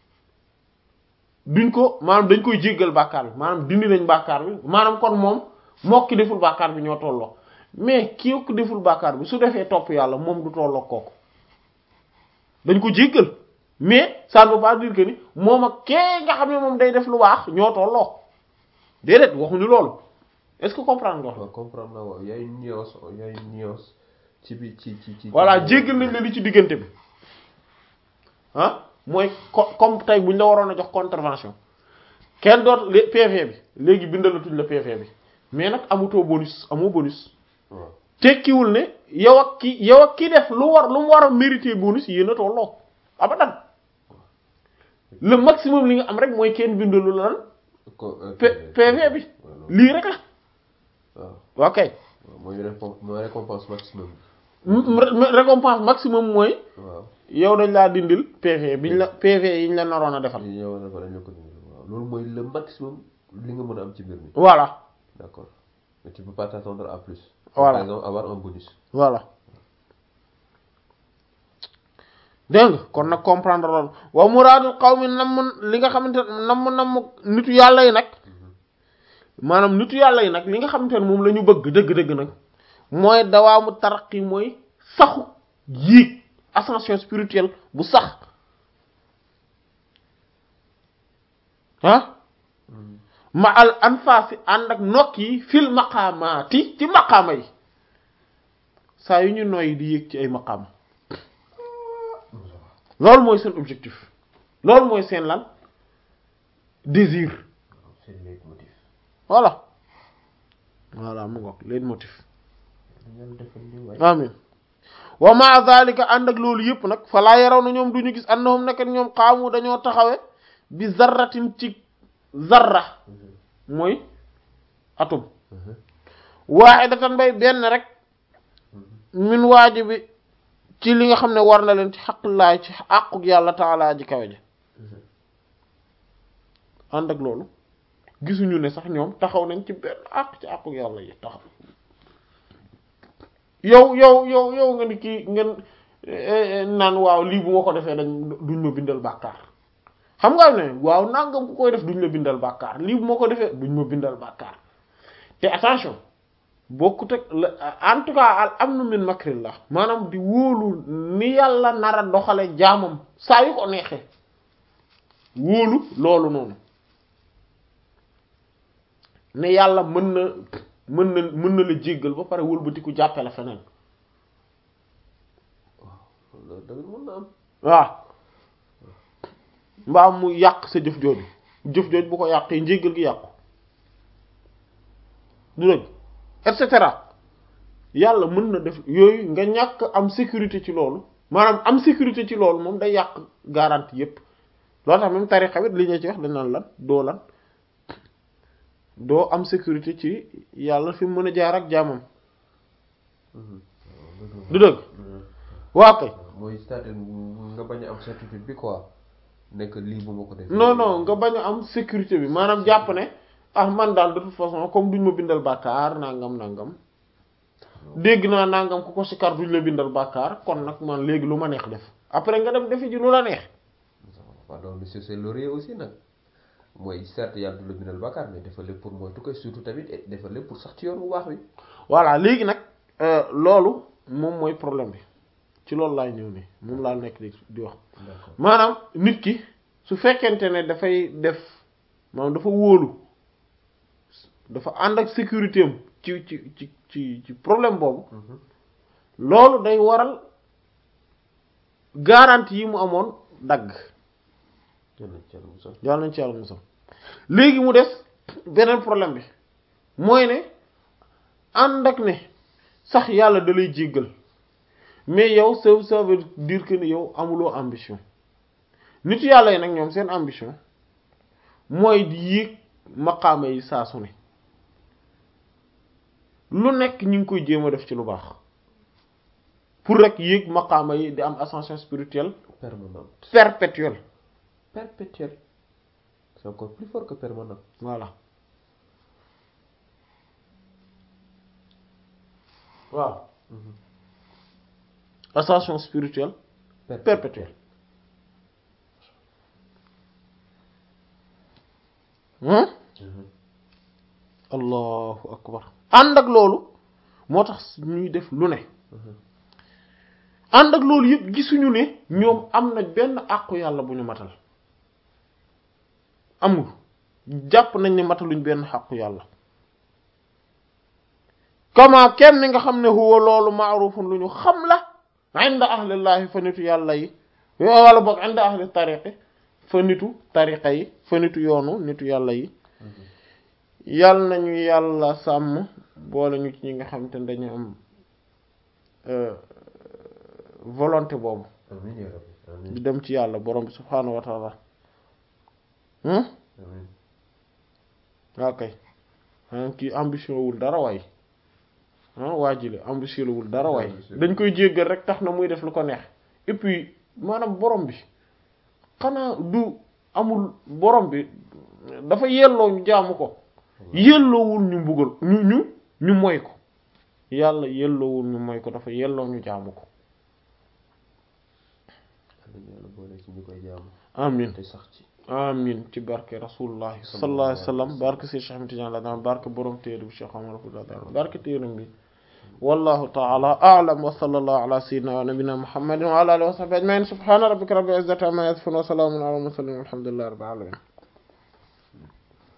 duñ ko maanaam dañ koy jéggal bàkkaar bi maanaam dindi nañ bàkkaar bi maanaam kon moom moo ki deful bàkkaar bi ñoo tolloo mais kii ko deful bàkkaar bi su defee topp yàlla moom du tolloo kooku dañ ko jéggal mais ça ne veut pas dire que ni moom ak kee nga xam ne moom day def lu baax ñoo tolloo déedéet waxuñu loolu est-ce que comprendre nga waaw comprendre naa waaw y a une nuance y a une nuance ci bi ci ci ci voilà jéggal nañ la li ci diggante bi ah mooy co comme tey buñ la waroon a jox contravention kenn doot lé- PV bi léegi bindalatuñ la PV bi mais nag amutoo bonus amoo bonus waaw tekkiwul ne yow ak ki yow ak ki def lu war lu mu war a mériter bonus yéen a tolloo abadan le maximum li nga am rek mooy kenn bindalu la lan ko P- PV bi lii rek la waaw ok mooy récom- mooy récompense maximum M- récompense maximum mooy waaw yow dañ laa dindil PV biñ la PV yi ñu la naroon a defal li ñëw na fa dañ la ko dindi waaw loolu mooy le maximum li nga mën a am ci mbir mi voilà d'accord mais tu peux pas t'attendre à plus Voilà. par exemple avoir un bonus voilà dégg nga kon nag comprendre loolu wa muraadul qawmi namm li nga xamante ne namm namm nitu yàlla yi nag maanaam nitu yàlla yi nag li nga xamante ne moom la ñu bëgg dëgg-dëgg nag mooy dawaamu taraqi mooy saxu yéeg ascension spirituelle bu sax ah ma al anfaasi ànd ak nokk yi fil maqaamaati ci maqaama yi saa yu ñu noyyi di yéeg ci ay maqaama loolu mooy seen objectif loolu mooy seen lan désir c'est le motif voilà voilà mu ngoog leen motif dañu defal ni waay amin wa ma zalika ànd ak loolu yëpp nag falaa yaraw na ñoom du ñu gis annahum nekk ñoom xaamu dañoo taxawe bi zarratin ci zarra mooy atum waahidatan bay benn rek min waajibi ci li nga xam ne war na leen ci xaq laay ci àquk yàlla taalaa ji kawe ji ànd ak loolu gisuñu ne sax ñoom taxaw nañ ci benn àq ci àquk yàlla yi taxaw yow yow yow yow nga ni kii ngeen eh, eh, naan waaw lii bu ma ko defee dañ duñ ma bindal bàkkaar xam nga ne waaw nangam ku koy def duñ la bindal bàkkaar lii bu ma ko defee duñ ma bindal bàkkaar te attention bokkut ak la en tout cas al amnu min makrillah maanaam di wóolu ni yàlla nar a doxale jaamam saa yu ko neexee wóolu loolu noonu ne yàlla mën na mën na mën na la jéggal ba pare wëlbatiku jàppe la feneen loolu tamit mën na am waaw mbaa mu yàq sa jëf jooju jëf jooju bu ko yàqee njéggal gi yàqu du dëgg et cetera yàlla mën na def yooyu nga ñàkk am sécurité ci loolu maanaam am sécurité ci loolu moom day yàq garantie yépp loolu tax même tarixa bi li ñu ci wax dañ naan lan doo lan doo am sécurité ci yàlla fi mu mën a jaar ak jaamam du dëgg waa kay mooy c'est-à-dire nga bañ a am certitude bi quoi nekk lii bu ma ko defee non non nga bañ a am sécurité bi maanaam jàpp ne ah man daal de toute façon comme duñ ma bindal bàkkaar nangam nangam dégg naa nangam ku ko sikar duñ la bindal bàkkaar kon nag man léegi lu ma neex def après nga dem defi ji lu la neex waaw donc monsieur c'est laurier aussi nag mooy certes yàlla du la bindal bàkkaar mais dafa lépp pour mooy tout surtout tamit et dafa lépp pour sax ci yoon bu baax bi voilà léegi nag euh, loolu moom mooy problème bi ci loolu laay ñëw nii moom laa nekk di di wax d'accord maanaam nit ki su fekkente ne dafay def maanaam dafa wóolu dafa ànd ak sécurité am ci ci ci ci ci problème boobu loolu day waral garantie yi mu amoon dagg yàlla na ci yàlla musal yàlla nañ ci yàlla musal léegi mu des beneen problème bi mooy ne ànd ak ne sax yàlla da lay jéggal mais yow ça ça veut dire que ne yow amuloo ambition nit yàlla yi nag ñoom seen ambition mooy di yéeg maqaama yi saa su ne lu nekk ñu ngi koy jéem a def ci lu baax pour rek yéeg maqaama yi di am ascension spirituelle permanente perpétuelle perpétuelle c'est encore plus fort que permanent voilà waaw ascension spirituelle perpétuelle hmm allahu akbar ànd ak loolu moo tax ñuy def lu ne ànd ak loolu yëpp gisuñu ne ñoom am na benn àqu yàlla bu ñu matal amul jàpp nañ ne mataluñ benn àqu yàlla kama kenn ni nga xam ne huwa loolu maarufun lu ñu xam la inda ahlillahi fa nitu yàlla yi wala boog inda ahli tariqi fa nitu tariqa yi fa nitu yoonu nitu yàlla yi yàlla nañu yàlla sàmm boole ñu ci ñi nga xam te ne dañu am volonté boobu amiin yaa rabbi amiin di dem ci yàlla borom bi subhaanahu wa taala hmm amiin waa kay maanaam kii ambition wul dara waay ah waa ji la ambitieux wul dara waaye dañ koy jéggal rek tax na muy def lu ko neex et puis maanaam borom bi xanaa du amul borom bi dafa yelloo ñu jaamu ko yelloowul ñu mbugal ñu ñu ñu moy ko yàlla yelloowul ñu moy ko dafa yelloo ñu jaamu ko yàlla boole ci ñu koy jaamu amin te sax ci amin ci barke rasulullahi sallallahu alayhi wa sallam barke si Cheikh Ahmed Tidiane la daan barke borom téere bi Cheikh Omar Foutiyou barke téeram bi wallahu ta'ala a'lam wa sallallahu ala sayyidina wa nabiyyina muhammadin wa ala alihi wa sahbihi ajma'in subhana rabbika rabbil izzati amma yasifun wa salamun ala al mursalin walhamdulillahi rabbil alamin